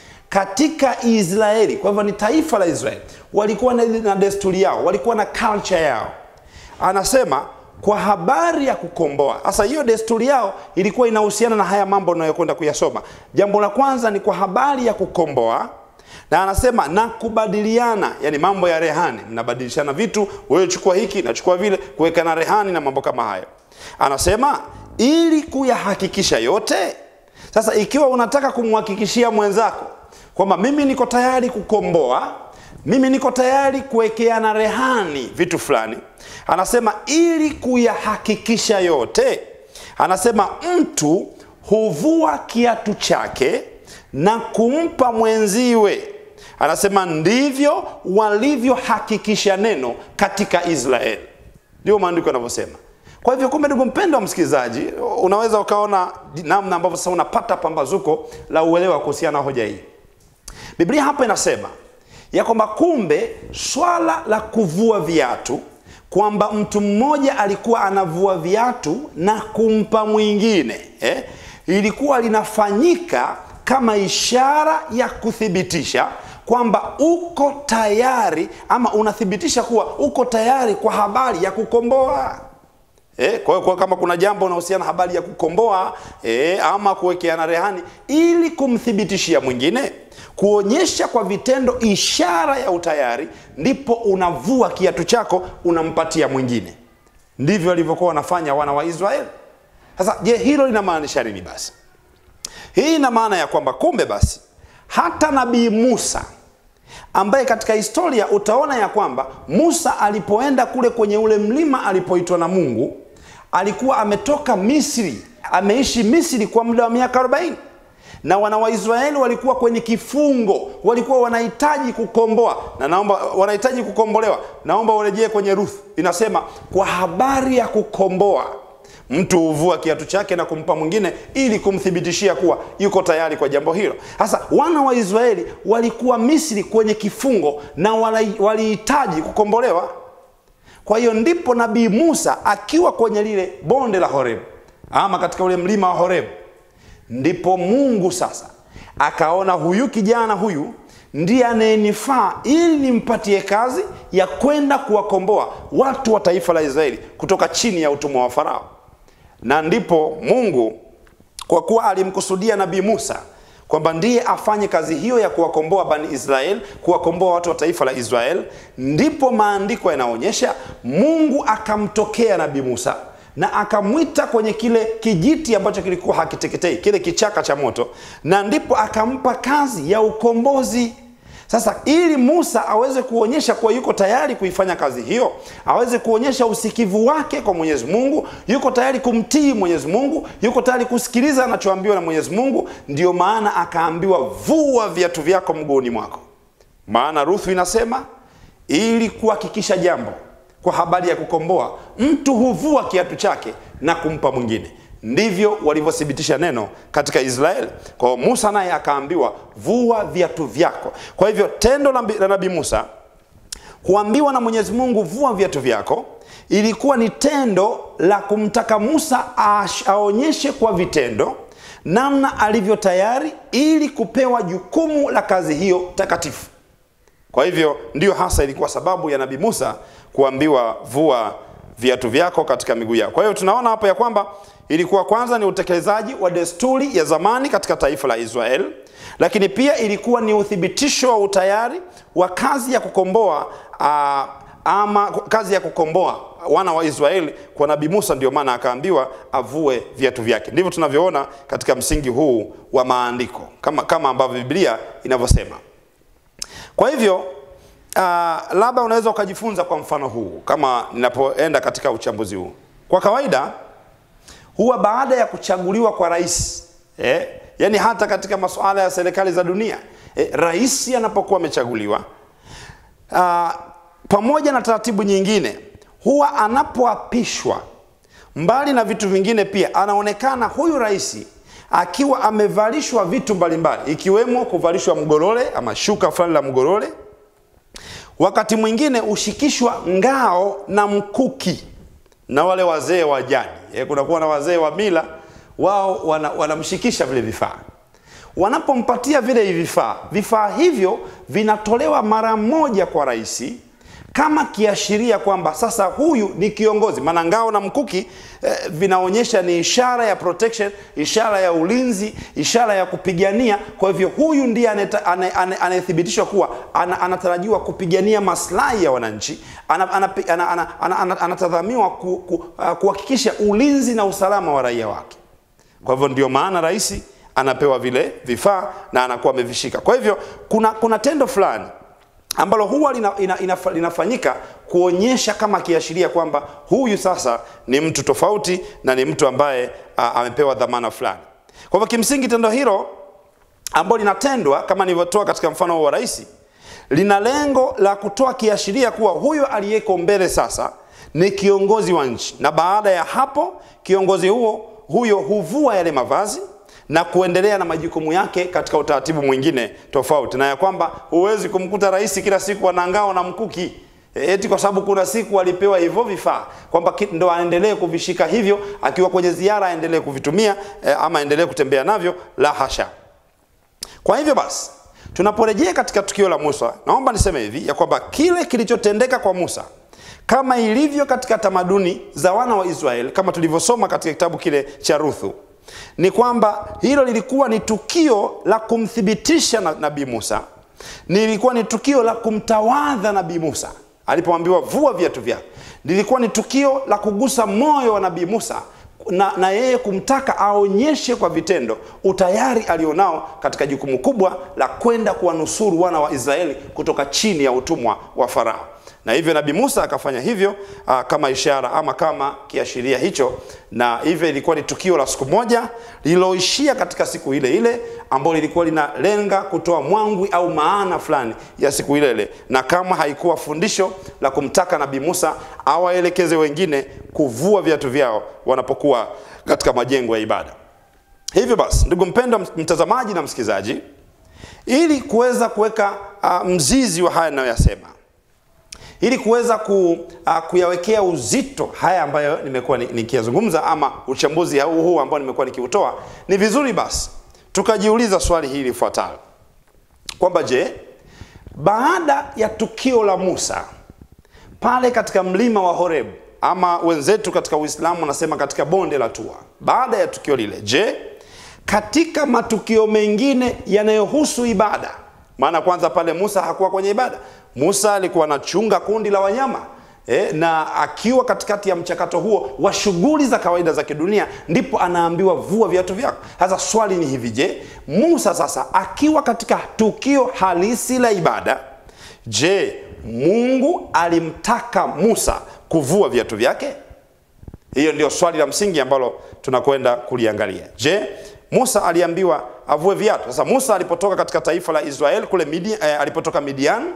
katika Israeli. Kwa hivyo ni taifa la Israeli, walikuwa na, na desturi yao, walikuwa na culture yao. Anasema kwa habari ya kukomboa. Sasa hiyo desturi yao ilikuwa inahusiana na haya mambo unayokwenda kuyasoma. Jambo la kwanza ni kwa habari ya kukomboa na anasema na kubadiliana, yani mambo ya rehani, mnabadilishana vitu, wewe chukua hiki nachukua vile, kuweka na rehani na mambo kama hayo. Anasema ili kuyahakikisha yote. Sasa ikiwa unataka kumhakikishia mwenzako kwamba mimi niko tayari kukomboa, mimi niko tayari kuwekeana rehani vitu fulani, anasema ili kuyahakikisha yote, anasema mtu huvua kiatu chake na kumpa mwenziwe. Anasema ndivyo walivyohakikisha neno katika Israeli. Ndio maandiko yanavyosema. Kwa hivyo, kumbe, ndugu mpendwa wa msikilizaji, unaweza ukaona namna ambavyo sasa unapata pambazuko la uelewa kuhusiana na hoja hii. Biblia hapa inasema ya kwamba kumbe swala la kuvua viatu, kwamba mtu mmoja alikuwa anavua viatu na kumpa mwingine eh, ilikuwa linafanyika kama ishara ya kuthibitisha kwamba uko tayari ama unathibitisha kuwa uko tayari kwa habari ya kukomboa. E, kwa hiyo kama kuna jambo unahusiana habari ya kukomboa e, ama kuwekeana rehani ili kumthibitishia mwingine, kuonyesha kwa vitendo ishara ya utayari, ndipo unavua kiatu chako unampatia mwingine. Ndivyo walivyokuwa wanafanya wana wa Israeli. Sasa je, hilo linamaanisha nini basi? Hii ina maana ya kwamba kumbe basi hata nabii Musa ambaye katika historia utaona ya kwamba Musa alipoenda kule kwenye ule mlima alipoitwa na Mungu, alikuwa ametoka Misri, ameishi Misri kwa muda wa miaka 40 na wana wa Israeli walikuwa kwenye kifungo, walikuwa wanahitaji kukomboa na naomba, wanahitaji kukombolewa. Naomba urejee kwenye Ruth, inasema kwa habari ya kukomboa mtu huvua kiatu chake na kumpa mwingine ili kumthibitishia kuwa yuko tayari kwa jambo hilo. Sasa wana wa Israeli walikuwa Misri kwenye kifungo na walihitaji kukombolewa. Kwa hiyo ndipo nabii Musa akiwa kwenye lile bonde la Horebu ama katika ule mlima wa Horebu, ndipo Mungu sasa akaona huyu kijana huyu ndiye anayenifaa ili nimpatie kazi ya kwenda kuwakomboa watu wa taifa la Israeli kutoka chini ya utumwa wa Farao na ndipo Mungu kwa kuwa alimkusudia nabii Musa kwamba ndiye afanye kazi hiyo ya kuwakomboa bani Israel, kuwakomboa watu wa taifa la Israel, ndipo maandiko yanaonyesha Mungu akamtokea nabii Musa na akamwita kwenye kile kijiti ambacho kilikuwa hakiteketei, kile kichaka cha moto, na ndipo akampa kazi ya ukombozi. Sasa ili Musa aweze kuonyesha kuwa yuko tayari kuifanya kazi hiyo, aweze kuonyesha usikivu wake kwa Mwenyezi Mungu, yuko tayari kumtii Mwenyezi Mungu, yuko tayari kusikiliza anachoambiwa na Mwenyezi Mungu, ndiyo maana akaambiwa vua viatu vyako mguuni mwako. Maana Ruthu inasema ili kuhakikisha jambo kwa habari ya kukomboa, mtu huvua kiatu chake na kumpa mwingine. Ndivyo walivyothibitisha neno katika Israeli. Kwa hiyo Musa naye akaambiwa vua viatu vyako. Kwa hivyo tendo la nabii Musa kuambiwa na Mwenyezi Mungu vua viatu vyako ilikuwa ni tendo la kumtaka Musa aonyeshe kwa vitendo namna alivyo tayari ili kupewa jukumu la kazi hiyo takatifu. Kwa hivyo ndiyo hasa ilikuwa sababu ya nabii Musa kuambiwa vua viatu vyako katika miguu yako. Kwa hiyo tunaona hapo ya kwamba ilikuwa kwanza ni utekelezaji wa desturi ya zamani katika taifa la Israeli, lakini pia ilikuwa ni uthibitisho wa utayari wa kazi ya kukomboa aa, ama kazi ya kukomboa wana wa Israeli kwa nabii Musa. Ndio maana akaambiwa avue viatu vyake. Ndivyo tunavyoona katika msingi huu wa maandiko kama, kama ambavyo Biblia inavyosema. Kwa hivyo uh, labda unaweza ukajifunza kwa mfano huu kama ninapoenda katika uchambuzi huu. Kwa kawaida huwa baada ya kuchaguliwa kwa rais eh, yani hata katika masuala ya serikali za dunia eh, rais anapokuwa amechaguliwa uh, pamoja na taratibu nyingine huwa anapoapishwa mbali na vitu vingine pia anaonekana huyu rais akiwa amevalishwa vitu mbalimbali ikiwemo kuvalishwa mgorole ama shuka fulani la mgorole wakati mwingine hushikishwa ngao na mkuki na wale wazee wa jadi e, kunakuwa na wazee wa mila wao wanamshikisha wana vile vifaa wanapompatia vile vifaa vifaa hivyo vinatolewa mara moja kwa rais kama kiashiria kwamba sasa huyu ni kiongozi maana ngao na mkuki eh, vinaonyesha ni ishara ya protection ishara ya ulinzi ishara ya kupigania kwa hivyo huyu ndiye anayethibitishwa kuwa ana, anatarajiwa kupigania maslahi ya wananchi anatazamiwa kuhakikisha ku, uh, ulinzi na usalama wa raia wake kwa hivyo ndio maana rais anapewa vile vifaa na anakuwa amevishika kwa hivyo kuna, kuna tendo fulani ambalo huwa lina, ina, ina, linafanyika kuonyesha kama kiashiria kwamba huyu sasa ni mtu tofauti na ni mtu ambaye a, amepewa dhamana fulani. Kwa hivyo kimsingi tendo hilo ambalo linatendwa kama nilivyotoa katika mfano wa rais, lina lengo la kutoa kiashiria kuwa huyo aliyeko mbele sasa ni kiongozi wa nchi, na baada ya hapo kiongozi huo huyo huvua yale mavazi na kuendelea na majukumu yake katika utaratibu mwingine tofauti, na ya kwamba huwezi kumkuta rais kila siku ana ngao na mkuki eti kwa sababu kuna siku alipewa hivyo vifaa kwamba ndo aendelee kuvishika hivyo, akiwa kwenye ziara aendelee kuvitumia eh, ama aendelee kutembea navyo, la hasha. Kwa hivyo basi, tunaporejea katika tukio la Musa, naomba niseme hivi ya kwamba kile kilichotendeka kwa Musa kama ilivyo katika tamaduni za wana wa Israeli, kama tulivyosoma katika kitabu kile cha Ruthu, ni kwamba hilo lilikuwa ni tukio la kumthibitisha na nabii Musa, lilikuwa ni tukio la kumtawadha nabii Musa alipoambiwa vua viatu vyako. Lilikuwa ni tukio la kugusa moyo wa nabii Musa na, na yeye kumtaka aonyeshe kwa vitendo utayari alionao katika jukumu kubwa la kwenda kuwanusuru wana wa Israeli kutoka chini ya utumwa wa Farao na hivyo nabii Musa akafanya hivyo aa, kama ishara ama kama kiashiria hicho, na hivyo ilikuwa ni tukio la siku moja lililoishia katika siku ile ile ambalo lilikuwa linalenga kutoa mwangwi au maana fulani ya siku ile ile, na kama haikuwa fundisho la kumtaka nabii Musa awaelekeze wengine kuvua viatu vyao wanapokuwa katika majengo ya ibada. Hivyo basi, ndugu mpendwa mtazamaji na msikilizaji, ili kuweza kuweka uh, mzizi wa haya ninayoyasema ili kuweza ku, uh, kuyawekea uzito haya ambayo nimekuwa nikiyazungumza ama uchambuzi huu huu ambao nimekuwa nikiutoa, ni vizuri basi tukajiuliza swali hili lifuatalo kwamba je, baada ya tukio la Musa pale katika mlima wa Horebu ama wenzetu katika Uislamu wanasema katika bonde la Tua, baada ya tukio lile, je, katika matukio mengine yanayohusu ibada maana kwanza pale Musa hakuwa kwenye ibada. Musa alikuwa anachunga kundi la wanyama e, na akiwa katikati ya mchakato huo wa shughuli za kawaida za kidunia, ndipo anaambiwa vua viatu vyako. Sasa swali ni hivi, je, Musa sasa akiwa katika tukio halisi la ibada, je, Mungu alimtaka Musa kuvua viatu vyake? Hiyo ndio swali la msingi ambalo tunakwenda kuliangalia. Je, Musa aliambiwa avue viatu. Sasa Musa alipotoka katika taifa la Israeli kule Midian, eh, alipotoka Midian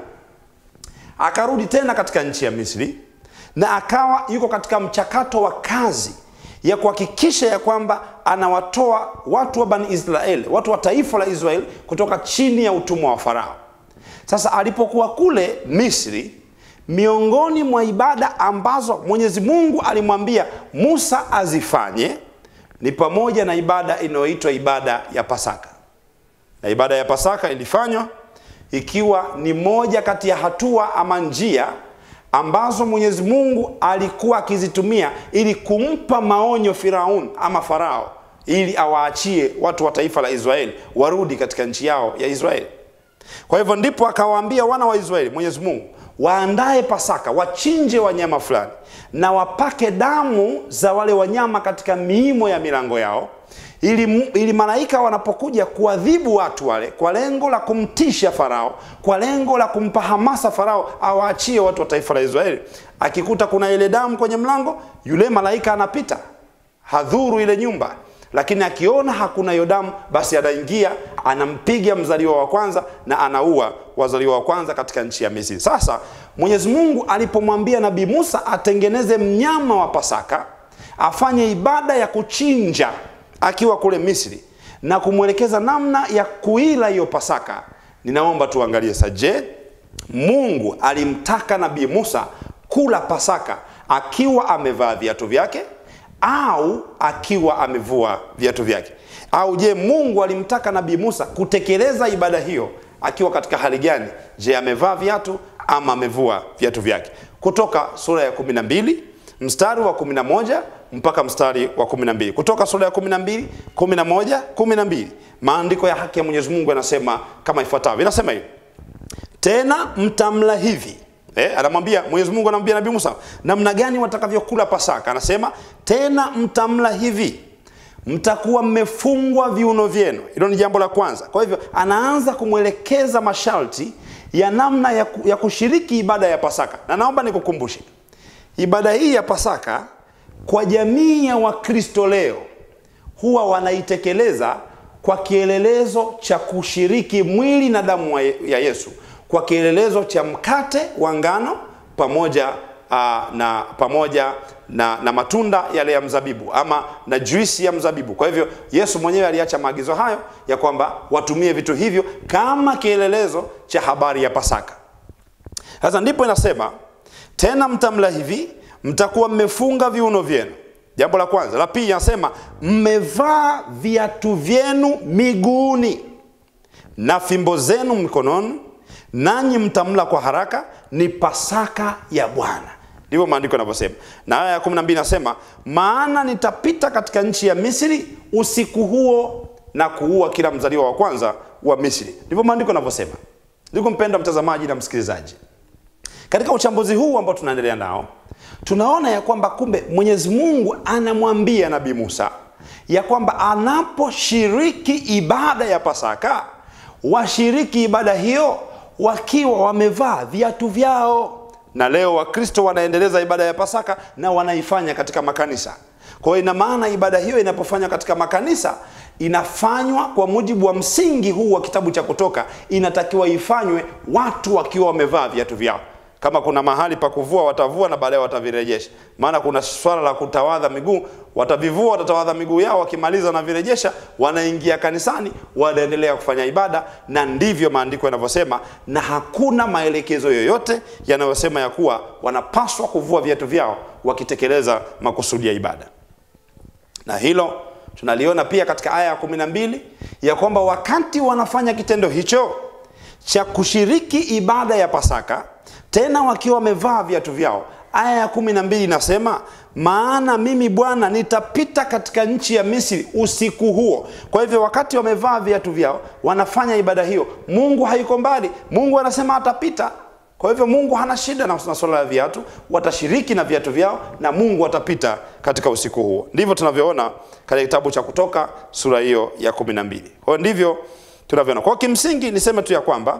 akarudi tena katika nchi ya Misri na akawa yuko katika mchakato wa kazi ya kuhakikisha ya kwamba anawatoa watu wa Bani Israeli, watu wa taifa la Israeli kutoka chini ya utumwa wa Farao. Sasa alipokuwa kule Misri, miongoni mwa ibada ambazo Mwenyezi Mungu alimwambia Musa azifanye ni pamoja na ibada inayoitwa ibada ya Pasaka. Na ibada ya Pasaka ilifanywa ikiwa ni moja kati ya hatua ama njia ambazo Mwenyezi Mungu alikuwa akizitumia ili kumpa maonyo Firaun ama Farao ili awaachie watu wa taifa la Israeli warudi katika nchi yao ya Israeli. Kwa hivyo ndipo akawaambia wana wa Israeli, Mwenyezi Mungu waandae Pasaka, wachinje wanyama fulani na wapake damu za wale wanyama katika miimo ya milango yao, ili, ili malaika wanapokuja kuadhibu watu wale kwa lengo la kumtisha Farao, kwa lengo la kumpa hamasa Farao awaachie watu wa taifa la Israeli, akikuta kuna ile damu kwenye mlango, yule malaika anapita, hadhuru ile nyumba lakini akiona hakuna hiyo damu basi anaingia anampiga mzaliwa wa kwanza na anaua wazaliwa wa kwanza katika nchi ya misri sasa mwenyezi mungu alipomwambia nabii musa atengeneze mnyama wa pasaka afanye ibada ya kuchinja akiwa kule misri na kumwelekeza namna ya kuila hiyo pasaka ninaomba tuangalie sa je mungu alimtaka nabii musa kula pasaka akiwa amevaa viatu vyake au akiwa amevua viatu vyake au je mungu alimtaka nabii musa kutekeleza ibada hiyo akiwa katika hali gani je amevaa viatu ama amevua viatu vyake kutoka sura ya 12 mstari wa 11 mpaka mstari wa 12 kutoka sura ya 12 11 12 maandiko ya haki ya mwenyezi mungu yanasema kama ifuatavyo inasema hivi tena mtamla hivi eh, anamwambia mwenyezi mungu anamwambia nabii musa namna gani watakavyokula pasaka anasema tena mtamla hivi mtakuwa mmefungwa viuno vyenu hilo ni jambo la kwanza kwa hivyo anaanza kumwelekeza masharti ya namna ya, ku, ya kushiriki ibada ya pasaka na naomba nikukumbushe ibada hii ya pasaka kwa jamii ya wakristo leo huwa wanaitekeleza kwa kielelezo cha kushiriki mwili na damu ya yesu kwa kielelezo cha mkate wa ngano pamoja uh, na pamoja na, na matunda yale ya mzabibu ama na juisi ya mzabibu kwa hivyo yesu mwenyewe aliacha maagizo hayo ya kwamba watumie vitu hivyo kama kielelezo cha habari ya pasaka sasa ndipo inasema tena mtamla hivi mtakuwa mmefunga viuno vyenu jambo la kwanza la pili anasema mmevaa viatu vyenu miguuni na fimbo zenu mikononi nanyi mtamla kwa haraka ni pasaka ya bwana ndivyo maandiko yanavyosema na aya ya 12 nasema maana nitapita katika nchi ya misri usiku huo na kuua kila mzaliwa wa kwanza wa misri ndivyo maandiko yanavyosema ndugu mpenda mtazamaji na msikilizaji katika uchambuzi huu ambao tunaendelea nao tunaona ya kwamba kumbe mwenyezi mungu anamwambia nabii musa ya kwamba anaposhiriki ibada ya pasaka washiriki ibada hiyo wakiwa wamevaa viatu vyao na leo wakristo wanaendeleza ibada ya pasaka na wanaifanya katika makanisa kwa hiyo ina maana ibada hiyo inapofanywa katika makanisa inafanywa kwa mujibu wa msingi huu wa kitabu cha kutoka inatakiwa ifanywe watu wakiwa wamevaa viatu vyao kama kuna mahali pa kuvua watavua na baadaye watavirejesha maana kuna swala la kutawadha miguu watavivua watatawadha miguu yao wakimaliza wanavirejesha wanaingia kanisani wanaendelea kufanya ibada na ndivyo maandiko yanavyosema na hakuna maelekezo yoyote yanayosema ya kuwa wanapaswa kuvua viatu vyao wakitekeleza makusudi ya ibada na hilo tunaliona pia katika aya ya kumi na mbili ya kwamba wakati wanafanya kitendo hicho cha kushiriki ibada ya pasaka tena wakiwa wamevaa viatu vyao aya ya kumi na mbili inasema maana mimi bwana nitapita katika nchi ya misri usiku huo kwa hivyo wakati wamevaa viatu vyao wanafanya ibada hiyo mungu haiko mbali mungu anasema atapita kwa hivyo mungu hana shida na swala la viatu watashiriki na viatu vyao na mungu atapita katika usiku huo ndivyo tunavyoona katika kitabu cha kutoka sura hiyo ya kumi na mbili kwa hiyo ndivyo tunavyoona kwao kimsingi niseme tu ya kwamba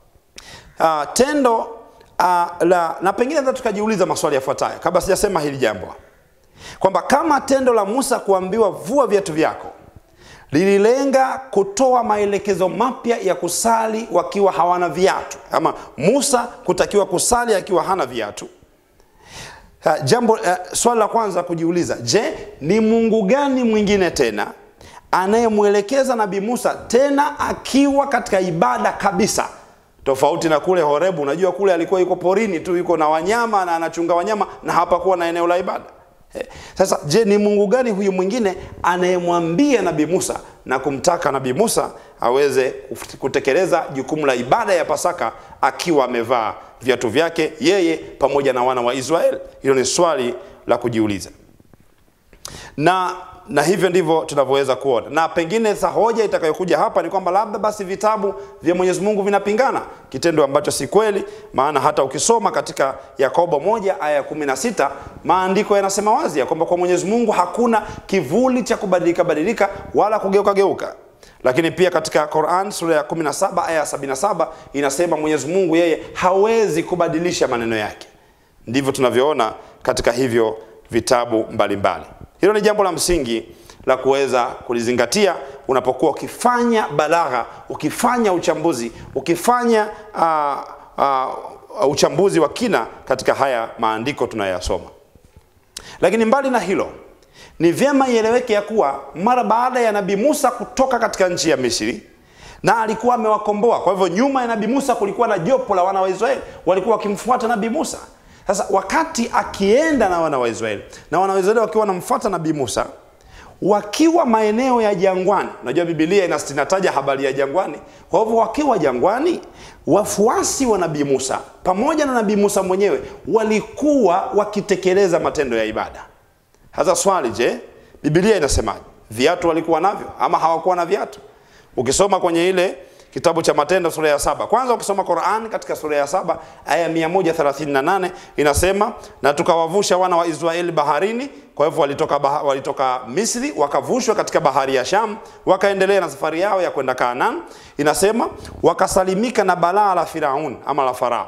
uh, tendo uh, la na pengine hata tukajiuliza maswali yafuatayo kabla sijasema hili jambo kwamba kama tendo la musa kuambiwa vua viatu vyako lililenga kutoa maelekezo mapya ya kusali wakiwa hawana viatu ama musa kutakiwa kusali akiwa hana viatu uh, jambo uh, swali la kwanza kujiuliza je ni mungu gani mwingine tena anayemwelekeza nabii musa tena akiwa katika ibada kabisa tofauti na kule horebu unajua kule alikuwa yuko porini tu yuko na wanyama na anachunga wanyama na hapakuwa na eneo la ibada eh, sasa je ni mungu gani huyu mwingine anayemwambia nabii musa na kumtaka nabii musa aweze kutekeleza jukumu la ibada ya pasaka akiwa amevaa viatu vyake yeye pamoja na wana wa israeli hilo ni swali la kujiuliza na na hivyo ndivyo tunavyoweza kuona na pengine sa hoja itakayokuja hapa ni kwamba labda basi vitabu vya mwenyezi mungu vinapingana kitendo ambacho si kweli maana hata ukisoma katika yakobo moja aya ya kumi na sita maandiko yanasema wazi ya kwamba kwa mwenyezi mungu hakuna kivuli cha kubadilika badilika wala kugeuka geuka lakini pia katika quran sura ya 17 aya ya 77 inasema mwenyezi mungu yeye hawezi kubadilisha maneno yake ndivyo tunavyoona katika hivyo vitabu mbalimbali mbali. hilo ni jambo la msingi la kuweza kulizingatia unapokuwa ukifanya balagha, ukifanya uchambuzi, ukifanya uh, uh, uchambuzi wa kina katika haya maandiko tunayoyasoma. Lakini mbali na hilo, ni vyema ieleweke ya kuwa mara baada ya Nabii Musa kutoka katika nchi ya Misri na alikuwa amewakomboa. Kwa hivyo nyuma ya Nabii Musa kulikuwa na jopo la wana wa Israeli walikuwa wakimfuata Nabii Musa. Sasa wakati akienda na wana wa Israeli na wana wa Israeli wakiwa wanamfuata Nabii Musa wakiwa maeneo ya jangwani, unajua Biblia inataja habari ya jangwani. Kwa hivyo wakiwa jangwani, wafuasi wa Nabii Musa pamoja na Nabii Musa mwenyewe walikuwa wakitekeleza matendo ya ibada. Sasa swali, je, Biblia inasemaje? Viatu walikuwa navyo ama hawakuwa na viatu? Ukisoma kwenye ile kitabu cha Matendo sura ya saba, kwanza ukisoma Qur'an katika sura ya saba aya 138 inasema, na tukawavusha wana wa Israeli baharini. Kwa hivyo walitoka, baha, walitoka Misri wakavushwa katika bahari ya Sham, wakaendelea na safari yao ya kwenda Kanaan. Inasema wakasalimika na balaa la Firaun ama la Farao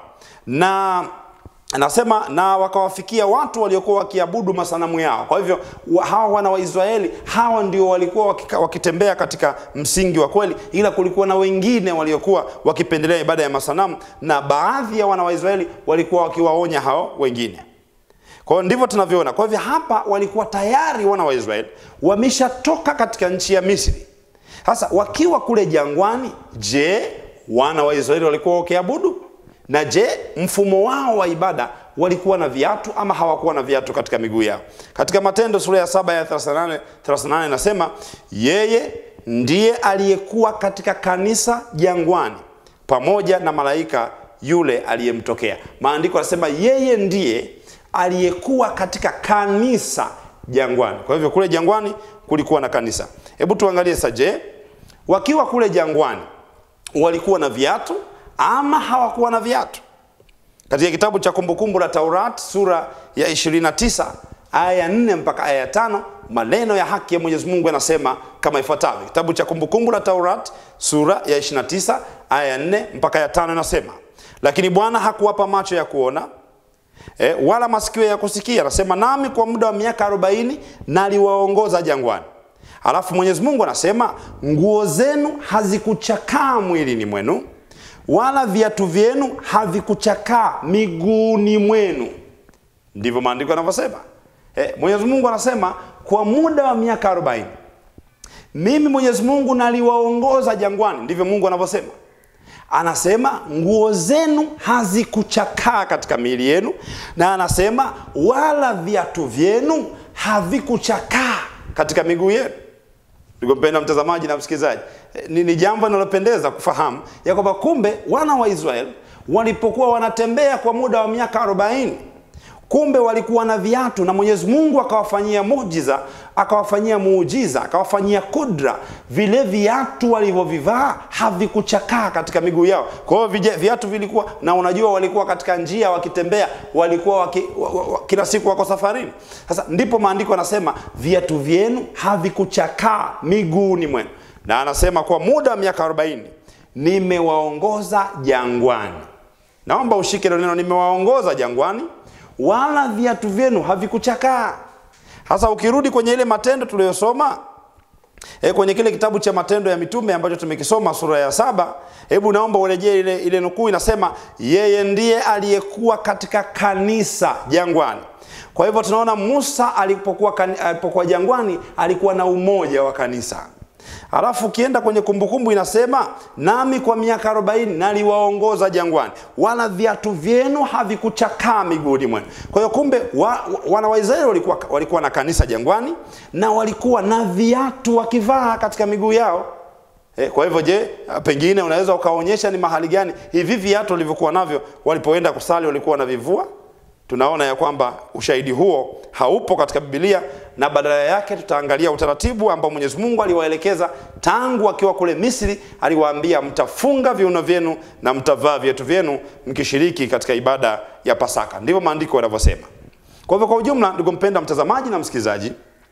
na anasema na wakawafikia watu waliokuwa wakiabudu masanamu yao. Kwa hivyo hawa wana wa Israeli hawa ndio walikuwa wakika, wakitembea katika msingi wa kweli, ila kulikuwa na wengine waliokuwa wakipendelea ibada ya masanamu, na baadhi ya wana wa Israeli walikuwa wakiwaonya hao wengine. Kwa hiyo ndivyo tunavyoona. Kwa hivyo hapa walikuwa tayari wana wa Israeli wameshatoka katika nchi ya Misri. Sasa wakiwa kule jangwani, je, wana wa Israeli walikuwa wakiabudu na je, mfumo wao wa ibada walikuwa na viatu ama hawakuwa na viatu katika miguu yao? Katika Matendo sura ya saba ya 38 38 inasema yeye ndiye aliyekuwa katika kanisa jangwani pamoja na malaika yule aliyemtokea. Maandiko yanasema yeye ndiye aliyekuwa katika kanisa jangwani. Kwa hivyo kule jangwani kulikuwa na kanisa. Hebu tuangalie sasa, je, wakiwa kule jangwani walikuwa na viatu ama hawakuwa na viatu. Katika kitabu cha Kumbukumbu la Taurat sura ya 29 aya ya 4 mpaka aya ya tano maneno ya haki ya Mwenyezi Mungu yanasema kama ifuatavyo. Kitabu cha Kumbukumbu la Taurat sura ya 29 aya ya 4 mpaka ya tano inasema, lakini Bwana hakuwapa macho ya kuona e, wala masikio ya kusikia. Anasema nami kwa muda wa miaka 40 naliwaongoza jangwani. Alafu Mwenyezi Mungu anasema nguo zenu hazikuchakaa mwilini mwenu wala viatu vyenu havikuchakaa miguuni mwenu. Ndivyo maandiko yanavyosema. Eh, Mwenyezi Mungu anasema kwa muda wa miaka 40 mimi Mwenyezi Mungu naliwaongoza jangwani. Ndivyo Mungu anavyosema. Anasema nguo zenu hazikuchakaa katika miili yenu, na anasema wala viatu vyenu havikuchakaa katika miguu yenu. Ndugu mpendwa mtazamaji na msikilizaji, ni, ni jambo linalopendeza kufahamu ya kwamba kumbe wana wa Israeli walipokuwa wanatembea kwa muda wa miaka 40 kumbe walikuwa na viatu na Mwenyezi Mungu akawafanyia muujiza, akawafanyia muujiza, akawafanyia kudra. Vile viatu walivyovivaa havikuchakaa katika miguu yao. Kwa hiyo viatu vilikuwa na, unajua walikuwa katika njia wakitembea, walikuwa waki, wa, wa, kila siku wako safarini. Sasa ndipo maandiko yanasema viatu vyenu havikuchakaa miguuni mwenu, na anasema kwa muda wa miaka 40 nimewaongoza jangwani. Naomba ushike neno, nimewaongoza jangwani wala viatu vyenu havikuchakaa. Sasa ukirudi kwenye ile matendo tuliyosoma e, kwenye kile kitabu cha Matendo ya Mitume ambacho tumekisoma sura ya saba, hebu naomba urejee ile, ile nukuu inasema, yeye ndiye aliyekuwa katika kanisa jangwani. Kwa hivyo tunaona Musa alipokuwa, alipokuwa jangwani alikuwa na umoja wa kanisa. Alafu ukienda kwenye kumbukumbu inasema nami kwa miaka 40 naliwaongoza jangwani, wala viatu vyenu havikuchakaa miguuni mwenu. Kwa hiyo kumbe wa, wa, wana wa Israeli walikuwa, walikuwa na kanisa jangwani na walikuwa na viatu wakivaa katika miguu yao. E, kwa hivyo je, pengine unaweza ukaonyesha ni mahali gani hivi viatu walivyokuwa navyo walipoenda kusali walikuwa wanavivua? Tunaona ya kwamba ushahidi huo haupo katika Biblia na badala yake tutaangalia utaratibu ambao Mwenyezi Mungu aliwaelekeza tangu akiwa kule Misri. Aliwaambia mtafunga viuno vyenu na mtavaa viatu vyenu mkishiriki katika ibada ya Pasaka. Ndivyo maandiko yanavyosema. Kwa hivyo, kwa ujumla, ndugu mpenda mtazamaji na msikilizaji,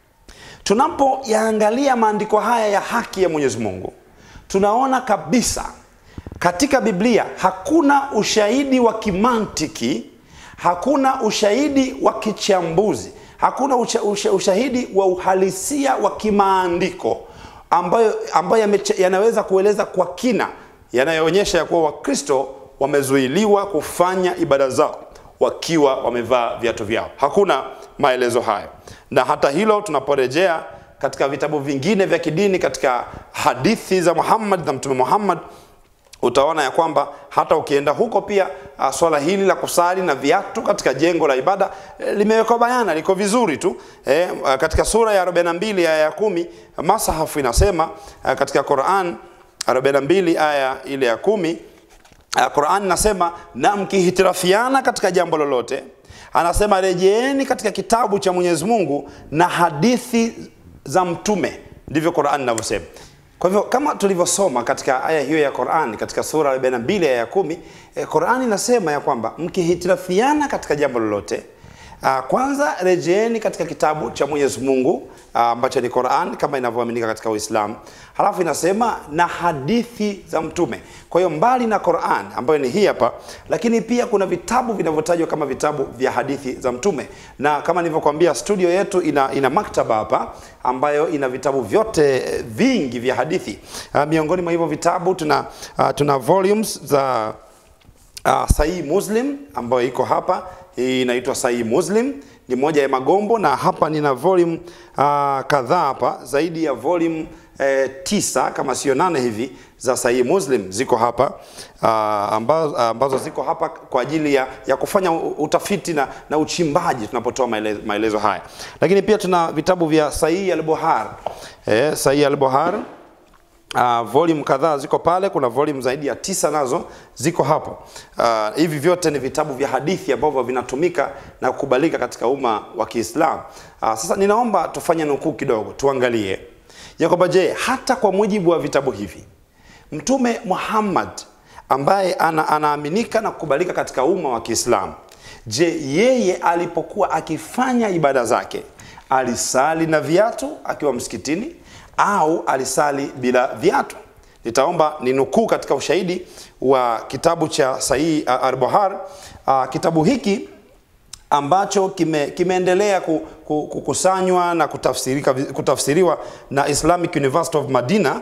tunapoyaangalia maandiko haya ya haki ya Mwenyezi Mungu, tunaona kabisa katika Biblia hakuna ushahidi wa kimantiki hakuna ushahidi wa kichambuzi, hakuna usha, usha, ushahidi wa uhalisia wa kimaandiko ambayo, ambayo yameche- yanaweza kueleza kwa kina yanayoonyesha ya kuwa wakristo wamezuiliwa kufanya ibada zao wakiwa wamevaa viatu vyao hakuna maelezo hayo na hata hilo tunaporejea katika vitabu vingine vya kidini katika hadithi za muhammad na mtume muhammad utaona ya kwamba hata ukienda huko pia uh, swala hili la kusali na viatu katika jengo la ibada eh, limewekwa bayana liko vizuri tu eh, uh, katika sura ya 42 aya ya kumi masahafu inasema uh, katika Quran 42 aya ile ya kumi uh, Quran inasema na mkihitirafiana katika jambo lolote anasema rejeeni katika kitabu cha Mwenyezi Mungu na hadithi za mtume ndivyo Quran inavyosema kwa hivyo kama tulivyosoma katika aya hiyo ya Qur'an katika sura 42 aya ya kumi eh, Qur'an inasema ya kwamba mkihitirafiana katika jambo lolote ah, kwanza rejeeni katika kitabu cha Mwenyezi Mungu ah, ambacho ni Qur'an kama inavyoaminika katika Uislamu. Halafu inasema na hadithi za mtume. Kwa hiyo mbali na Qur'an ambayo ni hii hapa, lakini pia kuna vitabu vinavyotajwa kama vitabu vya hadithi za mtume, na kama nilivyokuambia studio yetu ina, ina maktaba hapa ambayo ina vitabu vyote eh, vingi vya hadithi. Uh, miongoni mwa hivyo vitabu tuna, uh, tuna volumes za uh, Sahihi Muslim ambayo iko hapa. Hii inaitwa Sahihi Muslim, ni moja ya magombo, na hapa nina volume uh, kadhaa hapa, zaidi ya volume eh, tisa kama sio nane hivi za Sahihi Muslim ziko hapa uh, ambazo, ambazo ziko hapa kwa ajili ya, ya kufanya u- utafiti na, na uchimbaji tunapotoa maelezo, maelezo haya, lakini pia tuna vitabu vya Sahihi al-Buhari eh, Sahihi al-Buhari Uh, volume kadhaa ziko pale, kuna volume zaidi ya tisa nazo ziko hapo. Uh, hivi vyote ni vitabu vya hadithi ambavyo vinatumika na kukubalika katika umma wa Kiislamu. Uh, sasa ninaomba tufanye nukuu kidogo, tuangalie ya kwamba je, hata kwa mujibu wa vitabu hivi Mtume Muhammad ambaye ana, anaaminika na kukubalika katika umma wa Kiislamu, je, yeye alipokuwa akifanya ibada zake alisali na viatu akiwa msikitini au alisali bila viatu? Nitaomba ninukuu katika ushahidi wa kitabu cha Sahihi al-Buhari. Uh, kitabu hiki ambacho kime, kimeendelea ku, ku, kukusanywa na kutafsirika, kutafsiriwa na Islamic University of Madina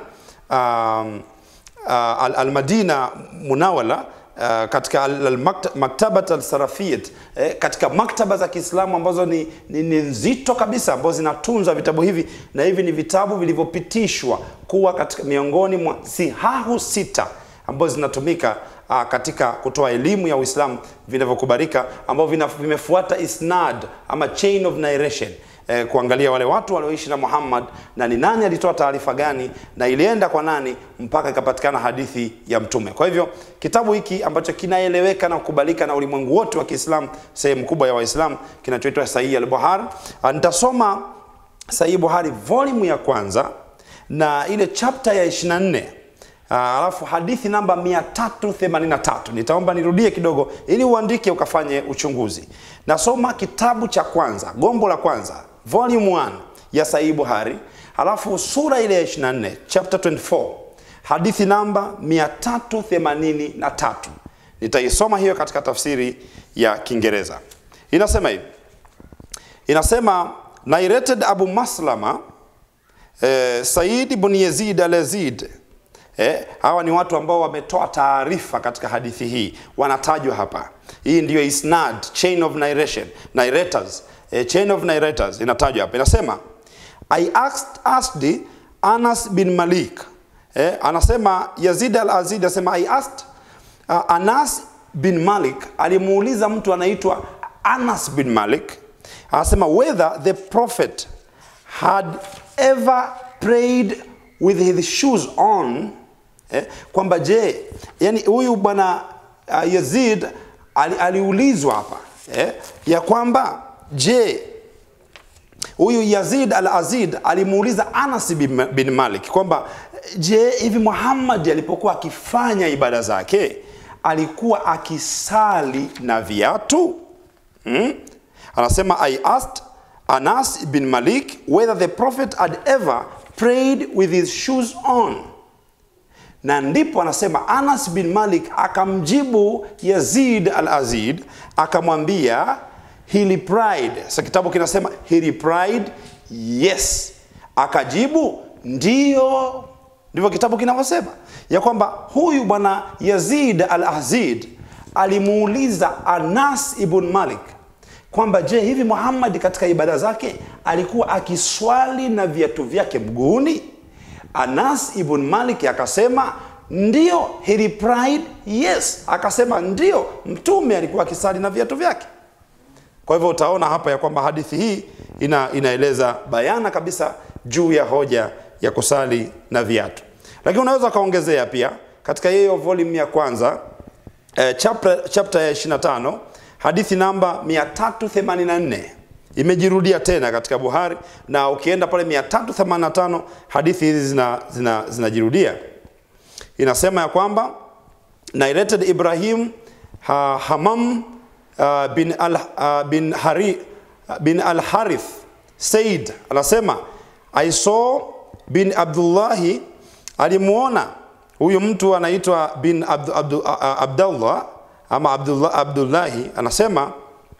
um, uh, al- al-Madina Munawala uh, katika al- al- makta- maktabat al-sarafiyat eh, katika maktaba za Kiislamu ambazo ni, ni, ni nzito kabisa ambazo zinatunza vitabu hivi na hivi ni vitabu vilivyopitishwa kuwa katika miongoni mwa sihahu sita ambazo zinatumika uh, katika kutoa elimu ya Uislamu vinavyokubalika ambavyo vina- vimefuata isnad ama chain of narration eh, kuangalia wale watu walioishi na Muhammad na ni nani alitoa taarifa gani na ilienda kwa nani mpaka ikapatikana hadithi ya mtume. Kwa hivyo kitabu hiki ambacho kinaeleweka na kukubalika na ulimwengu wote wa Kiislamu, sehemu kubwa ya Waislamu, kinachoitwa Sahihi al-Buhari. Ah, Nitasoma Sahihi Buhari volume ya kwanza na ile chapter ya 24 Ah, alafu hadithi namba 383 nitaomba nirudie kidogo ili uandike ukafanye uchunguzi. Nasoma kitabu cha kwanza, gombo la kwanza, volume 1 ya Sahihi Buhari, alafu sura ile ya 24, chapter 24, hadithi namba 383. Nitaisoma hiyo katika tafsiri ya Kiingereza. Inasema hivi. Inasema narrated Abu Maslama eh, Said ibn Yazid al-Yazid eh, hawa ni watu ambao wametoa taarifa katika hadithi hii, wanatajwa hapa. Hii ndiyo isnad, chain of narration, narrators, eh, chain of narrators inatajwa hapa. Inasema I asked, asked Anas bin Malik eh, anasema Yazid al-Azid anasema I asked uh, Anas bin Malik alimuuliza mtu anaitwa Anas bin Malik anasema whether the prophet had ever prayed with his shoes on eh, kwamba je yani huyu bwana uh, Yazid ali, aliulizwa hapa eh, ya kwamba je huyu Yazid al-Azid alimuuliza Anas bin, bin Malik kwamba je, hivi Muhammad alipokuwa akifanya ibada zake alikuwa akisali na viatu? Hmm? Anasema I asked Anas bin Malik whether the prophet had ever prayed with his shoes on. Na ndipo anasema Anas bin Malik akamjibu Yazid al-Azid akamwambia he replied. Sasa kitabu kinasema he replied yes, akajibu ndio. Ndivyo kitabu kinavyosema ya kwamba huyu bwana Yazid al-Azid alimuuliza Anas ibn Malik kwamba je, hivi Muhammad katika ibada zake alikuwa akiswali na viatu vyake mguuni? Anas ibn Malik akasema ndio. He replied yes, akasema ndio, mtume alikuwa akisali na viatu vyake. Kwa hivyo utaona hapa ya kwamba hadithi hii ina, inaeleza bayana kabisa juu ya hoja ya kusali na viatu, lakini unaweza ukaongezea pia katika hiyo volume ya kwanza eh, chapter, chapter ya 25 hadithi namba 384 imejirudia tena katika Buhari, na ukienda pale 385 hadithi hizi zinajirudia zina, zina inasema ya kwamba narrated Ibrahim ha, Hamam uh, bin al, uh, bin Hari, bin al Harith said, anasema I saw bin Abdullahi, alimuona huyu mtu anaitwa bin Abdu, Abdu, uh, Abdullah ama Abdullah, Abdullahi anasema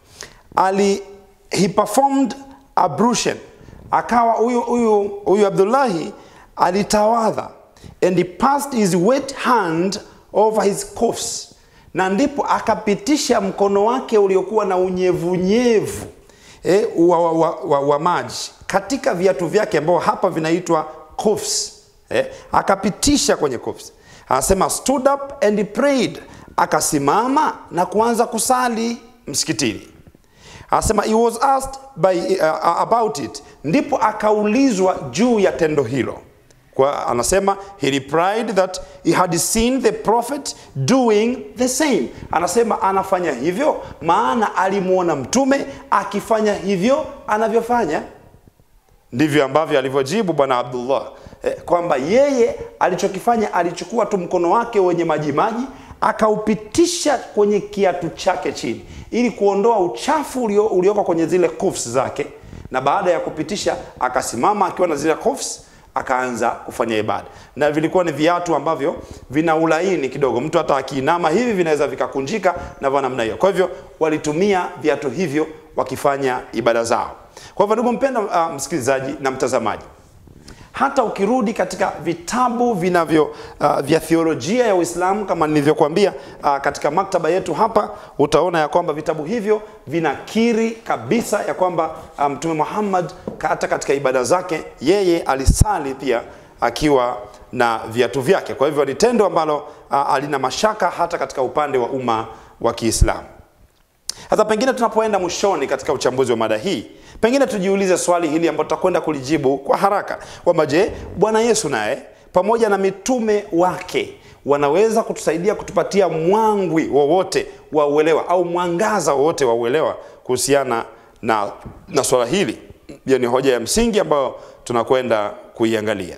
ali he performed ablution, akawa huyu huyu huyu Abdullahi alitawadha and he passed his wet hand over his cuffs, na ndipo akapitisha mkono wake uliokuwa na unyevunyevu eh, wa, wa, wa, wa, wa maji katika viatu vyake ambao hapa vinaitwa cuffs eh, akapitisha kwenye cuffs. Anasema stood up and he prayed, akasimama na kuanza kusali msikitini. Anasema he was asked by, uh, about it, ndipo akaulizwa juu ya tendo hilo kwa anasema he replied that he had seen the prophet doing the same. Anasema anafanya hivyo maana alimwona mtume akifanya hivyo anavyofanya. Ndivyo ambavyo alivyojibu bwana Abdullah eh, kwamba yeye alichokifanya alichukua tu mkono wake wenye majimaji akaupitisha kwenye kiatu chake chini ili kuondoa uchafu ulio, ulioko kwenye zile cuffs zake, na baada ya kupitisha akasimama akiwa na zile cuffs akaanza kufanya ibada, na vilikuwa ni viatu ambavyo vina ulaini kidogo, mtu hata akiinama hivi vinaweza vikakunjika na vya namna hiyo. Kwa hivyo walitumia viatu hivyo wakifanya ibada zao. Kwa hivyo ndugu mpenda, uh, msikilizaji na mtazamaji, hata ukirudi katika vitabu vinavyo uh, vya theolojia ya Uislamu kama nilivyokuambia uh, katika maktaba yetu hapa, utaona ya kwamba vitabu hivyo vinakiri kabisa ya kwamba Mtume um, Muhammad hata katika ibada zake yeye alisali pia akiwa na viatu vyake. Kwa hivyo ni tendo ambalo uh, alina mashaka hata katika upande wa umma wa Kiislamu. Sasa pengine tunapoenda mwishoni katika uchambuzi wa mada hii, pengine tujiulize swali hili ambalo tutakwenda kulijibu kwa haraka kwamba je, Bwana Yesu naye pamoja na mitume wake wanaweza kutusaidia kutupatia mwangwi wowote wa uelewa au mwangaza wowote wa uelewa kuhusiana na, na swala hili? Hiyo ni hoja ya msingi ambayo tunakwenda kuiangalia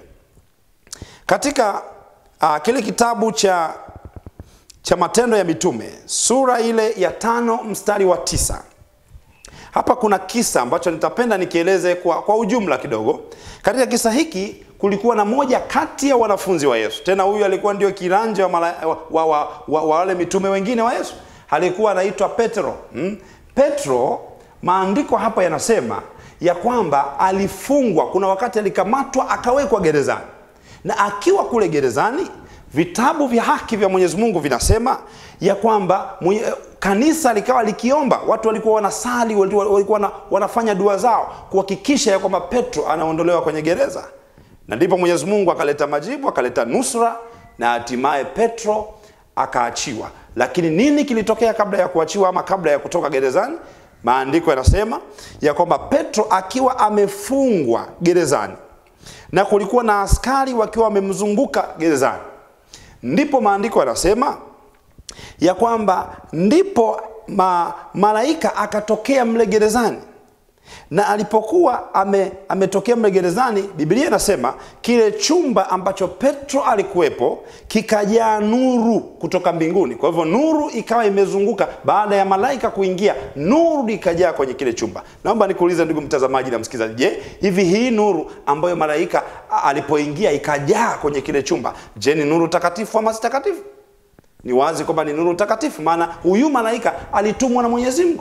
katika uh, kile kitabu cha cha Matendo ya Mitume sura ile ya tano mstari wa tisa. Hapa kuna kisa ambacho nitapenda nikieleze kwa, kwa ujumla kidogo. Katika kisa hiki kulikuwa na moja kati ya wanafunzi wa Yesu, tena huyu alikuwa ndio kiranja wa, mala, wa, wa, wa, wa, wa wale mitume wengine wa Yesu, alikuwa anaitwa Petro. Hmm? Petro, maandiko hapa yanasema ya kwamba alifungwa, kuna wakati alikamatwa akawekwa gerezani, na akiwa kule gerezani vitabu vya haki vya Mwenyezi Mungu vinasema ya kwamba mwenye, kanisa likawa likiomba, watu walikuwa wanasali, walikuwa wana, wanafanya dua zao kuhakikisha ya kwamba Petro anaondolewa kwenye gereza, na ndipo Mwenyezi Mungu akaleta majibu, akaleta nusra na hatimaye Petro akaachiwa. Lakini nini kilitokea kabla ya kuachiwa ama kabla ya kutoka gerezani? Maandiko yanasema ya kwamba Petro akiwa amefungwa gerezani na kulikuwa na askari wakiwa wamemzunguka gerezani ndipo maandiko yanasema ya kwamba ndipo ma, malaika akatokea mle gerezani, na alipokuwa ame, ametokea mle gerezani, Biblia inasema kile chumba ambacho Petro alikuwepo kikajaa nuru kutoka mbinguni. Kwa hivyo nuru ikawa imezunguka baada ya malaika kuingia, nuru ikajaa kwenye kile chumba. Naomba nikuulize ndugu mtazamaji na msikilizaji, je, hivi hii nuru ambayo malaika alipoingia ikajaa kwenye kile chumba, je, ni nuru takatifu ama si takatifu? Ni wazi kwamba ni nuru takatifu, maana huyu malaika alitumwa na Mwenyezi Mungu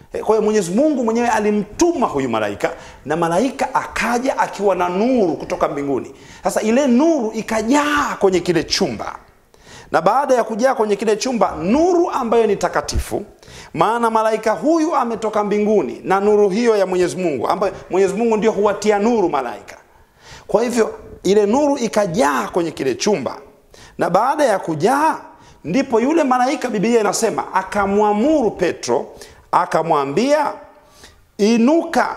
Eh, Kwa hiyo Mwenyezi Mungu mwenyewe alimtuma huyu malaika na malaika akaja akiwa na nuru kutoka mbinguni. Sasa ile nuru ikajaa kwenye kile chumba, na baada ya kujaa kwenye kile chumba, nuru ambayo ni takatifu, maana malaika huyu ametoka mbinguni na nuru hiyo ya Mwenyezi Mungu, ambayo Mwenyezi Mungu ndio huwatia nuru malaika. Kwa hivyo ile nuru ikajaa kwenye kile chumba, na baada ya kujaa, ndipo yule malaika, Biblia inasema akamwamuru Petro, akamwambia inuka,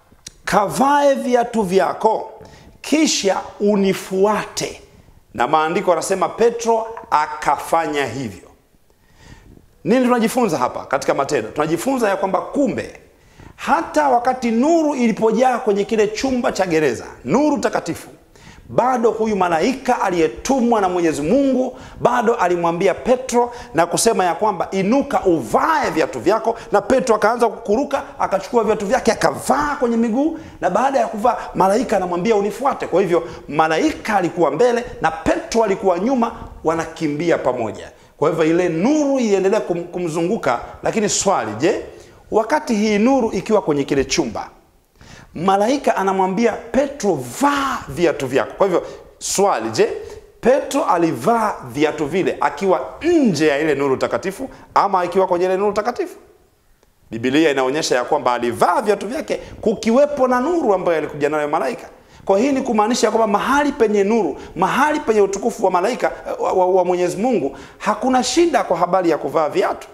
kavae viatu vyako, kisha unifuate. Na maandiko yanasema Petro akafanya hivyo. Nini tunajifunza hapa katika Matendo? Tunajifunza ya kwamba kumbe hata wakati nuru ilipojaa kwenye kile chumba cha gereza, nuru takatifu, bado huyu malaika aliyetumwa na Mwenyezi Mungu bado alimwambia Petro na kusema ya kwamba inuka, uvae viatu vyako. Na Petro akaanza kukuruka, akachukua viatu vyake akavaa kwenye miguu, na baada ya kuvaa, malaika anamwambia unifuate. Kwa hivyo malaika alikuwa mbele na Petro alikuwa nyuma, wanakimbia pamoja. Kwa hivyo ile nuru iliendelea kum, kumzunguka. Lakini swali, je, wakati hii nuru ikiwa kwenye kile chumba, malaika anamwambia Petro, vaa viatu vyako. Kwa hivyo swali, je, Petro alivaa viatu vile akiwa nje ya ile nuru takatifu ama akiwa kwenye ile nuru takatifu? Biblia inaonyesha ya kwamba alivaa viatu vyake kukiwepo na nuru ambayo alikuja nayo malaika. Kwa hii ni kumaanisha kwamba mahali penye nuru, mahali penye utukufu wa malaika wa, wa, wa Mwenyezi Mungu, hakuna shida kwa habari ya kuvaa viatu.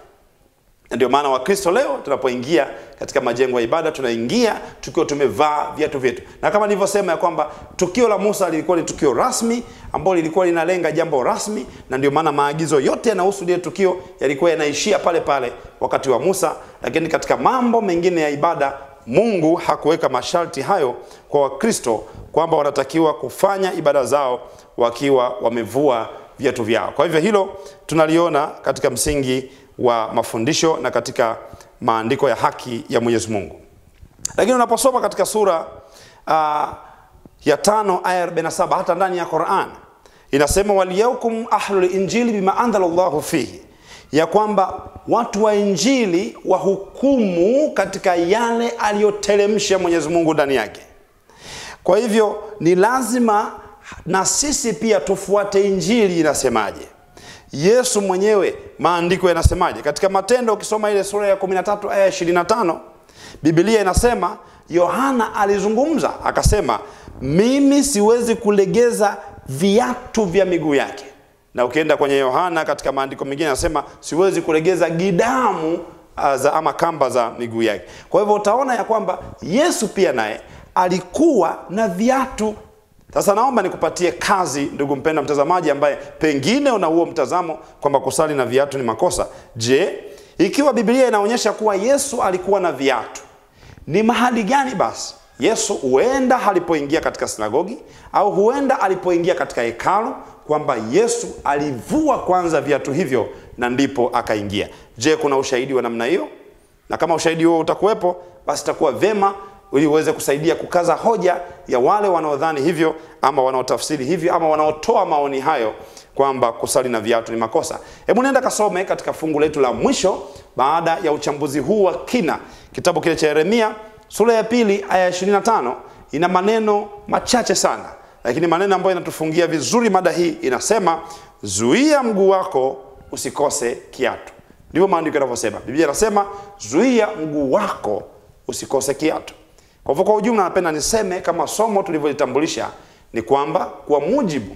Na ndio maana Wakristo leo tunapoingia katika majengo ya ibada tunaingia tukiwa tumevaa viatu vyetu, na kama nilivyosema ya kwamba tukio la Musa lilikuwa ni tukio rasmi ambalo lilikuwa linalenga jambo rasmi, na ndio maana maagizo yote yanahusu lile tukio yalikuwa yanaishia pale pale wakati wa Musa. Lakini katika mambo mengine ya ibada Mungu hakuweka masharti hayo kwa Wakristo kwamba wanatakiwa kufanya ibada zao wakiwa wamevua viatu vyao. Kwa hivyo hilo tunaliona katika msingi wa mafundisho na katika maandiko ya haki ya Mwenyezi Mungu. Lakini unaposoma katika sura uh, ya tano aya 47 hata ndani ya Qur'an inasema waliyaukum ahlul injili bima anzala Allahu fihi, ya kwamba watu wa injili wahukumu katika yale aliyoteremsha Mwenyezi Mungu ndani yake. Kwa hivyo ni lazima na sisi pia tufuate injili inasemaje. Yesu mwenyewe maandiko yanasemaje? Katika Matendo ukisoma ile sura ya 13 aya 25, Biblia inasema Yohana alizungumza akasema, mimi siwezi kulegeza viatu vya miguu yake. Na ukienda kwenye Yohana katika maandiko mengine anasema siwezi kulegeza gidamu uh, za ama kamba za miguu yake. Kwa hivyo utaona ya kwamba Yesu pia naye alikuwa na viatu. Sasa naomba nikupatie kazi, ndugu mpenda mtazamaji, ambaye pengine una huo mtazamo kwamba kusali na viatu ni makosa. Je, ikiwa Biblia inaonyesha kuwa Yesu alikuwa na viatu, ni mahali gani basi Yesu huenda alipoingia katika sinagogi au huenda alipoingia katika hekalu, kwamba Yesu alivua kwanza viatu hivyo na ndipo akaingia? Je, kuna ushahidi wa namna hiyo? Na kama ushahidi huo utakuwepo, basi itakuwa vema ili uweze kusaidia kukaza hoja ya wale wanaodhani hivyo ama wanaotafsiri hivyo ama wanaotoa maoni hayo kwamba kusali na viatu ni makosa. Hebu nenda kasome katika fungu letu la mwisho baada ya uchambuzi huu wa kina, kitabu kile cha Yeremia sura ya pili aya 25. Ina maneno machache sana, lakini maneno ambayo inatufungia vizuri mada hii. Inasema, zuia mguu wako usikose kiatu. Ndivyo maandiko yanavyosema. Biblia inasema zuia mguu wako usikose kiatu. Kwa hivyo kwa ujumla, napenda niseme kama somo tulivyolitambulisha ni kwamba kwa mujibu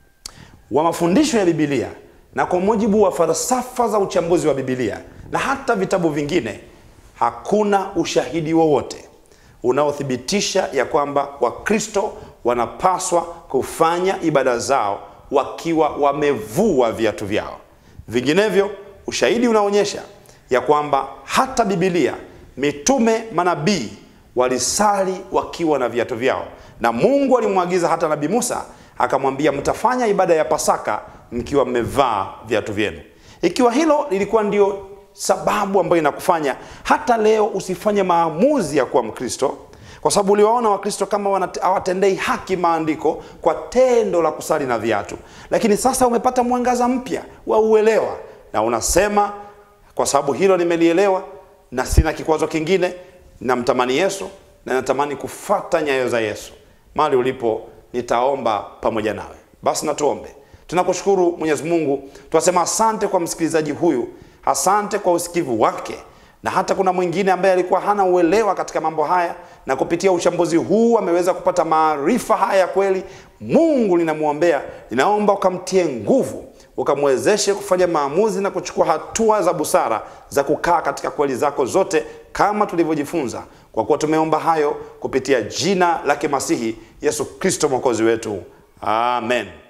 wa mafundisho ya Biblia na kwa mujibu wa falsafa za uchambuzi wa Biblia na hata vitabu vingine, hakuna ushahidi wowote unaothibitisha ya kwamba Wakristo wanapaswa kufanya ibada zao wakiwa wamevua viatu vyao. Vinginevyo, ushahidi unaonyesha ya kwamba hata Biblia, mitume, manabii walisali wakiwa na viatu vyao, na Mungu alimwagiza hata Nabii Musa akamwambia, mtafanya ibada ya Pasaka mkiwa mmevaa viatu vyenu. Ikiwa hilo lilikuwa ndio sababu ambayo inakufanya hata leo usifanye maamuzi ya kuwa Mkristo, kwa sababu uliwaona Wakristo kama hawatendei haki maandiko kwa tendo la kusali na viatu, lakini sasa umepata mwangaza mpya wa uelewa na unasema, kwa sababu hilo nimelielewa na sina kikwazo kingine namtamani yesu na natamani kufata nyayo za yesu mahali ulipo nitaomba pamoja nawe basi natuombe tunakushukuru mwenyezi mungu tunasema asante kwa msikilizaji huyu asante kwa usikivu wake na hata kuna mwingine ambaye alikuwa hana uelewa katika mambo haya na kupitia uchambuzi huu ameweza kupata maarifa haya ya kweli mungu linamwombea linaomba ukamtie nguvu ukamwezeshe kufanya maamuzi na kuchukua hatua za busara za kukaa katika kweli zako zote kama tulivyojifunza kwa kuwa tumeomba hayo kupitia jina lake masihi yesu kristo mwokozi wetu amen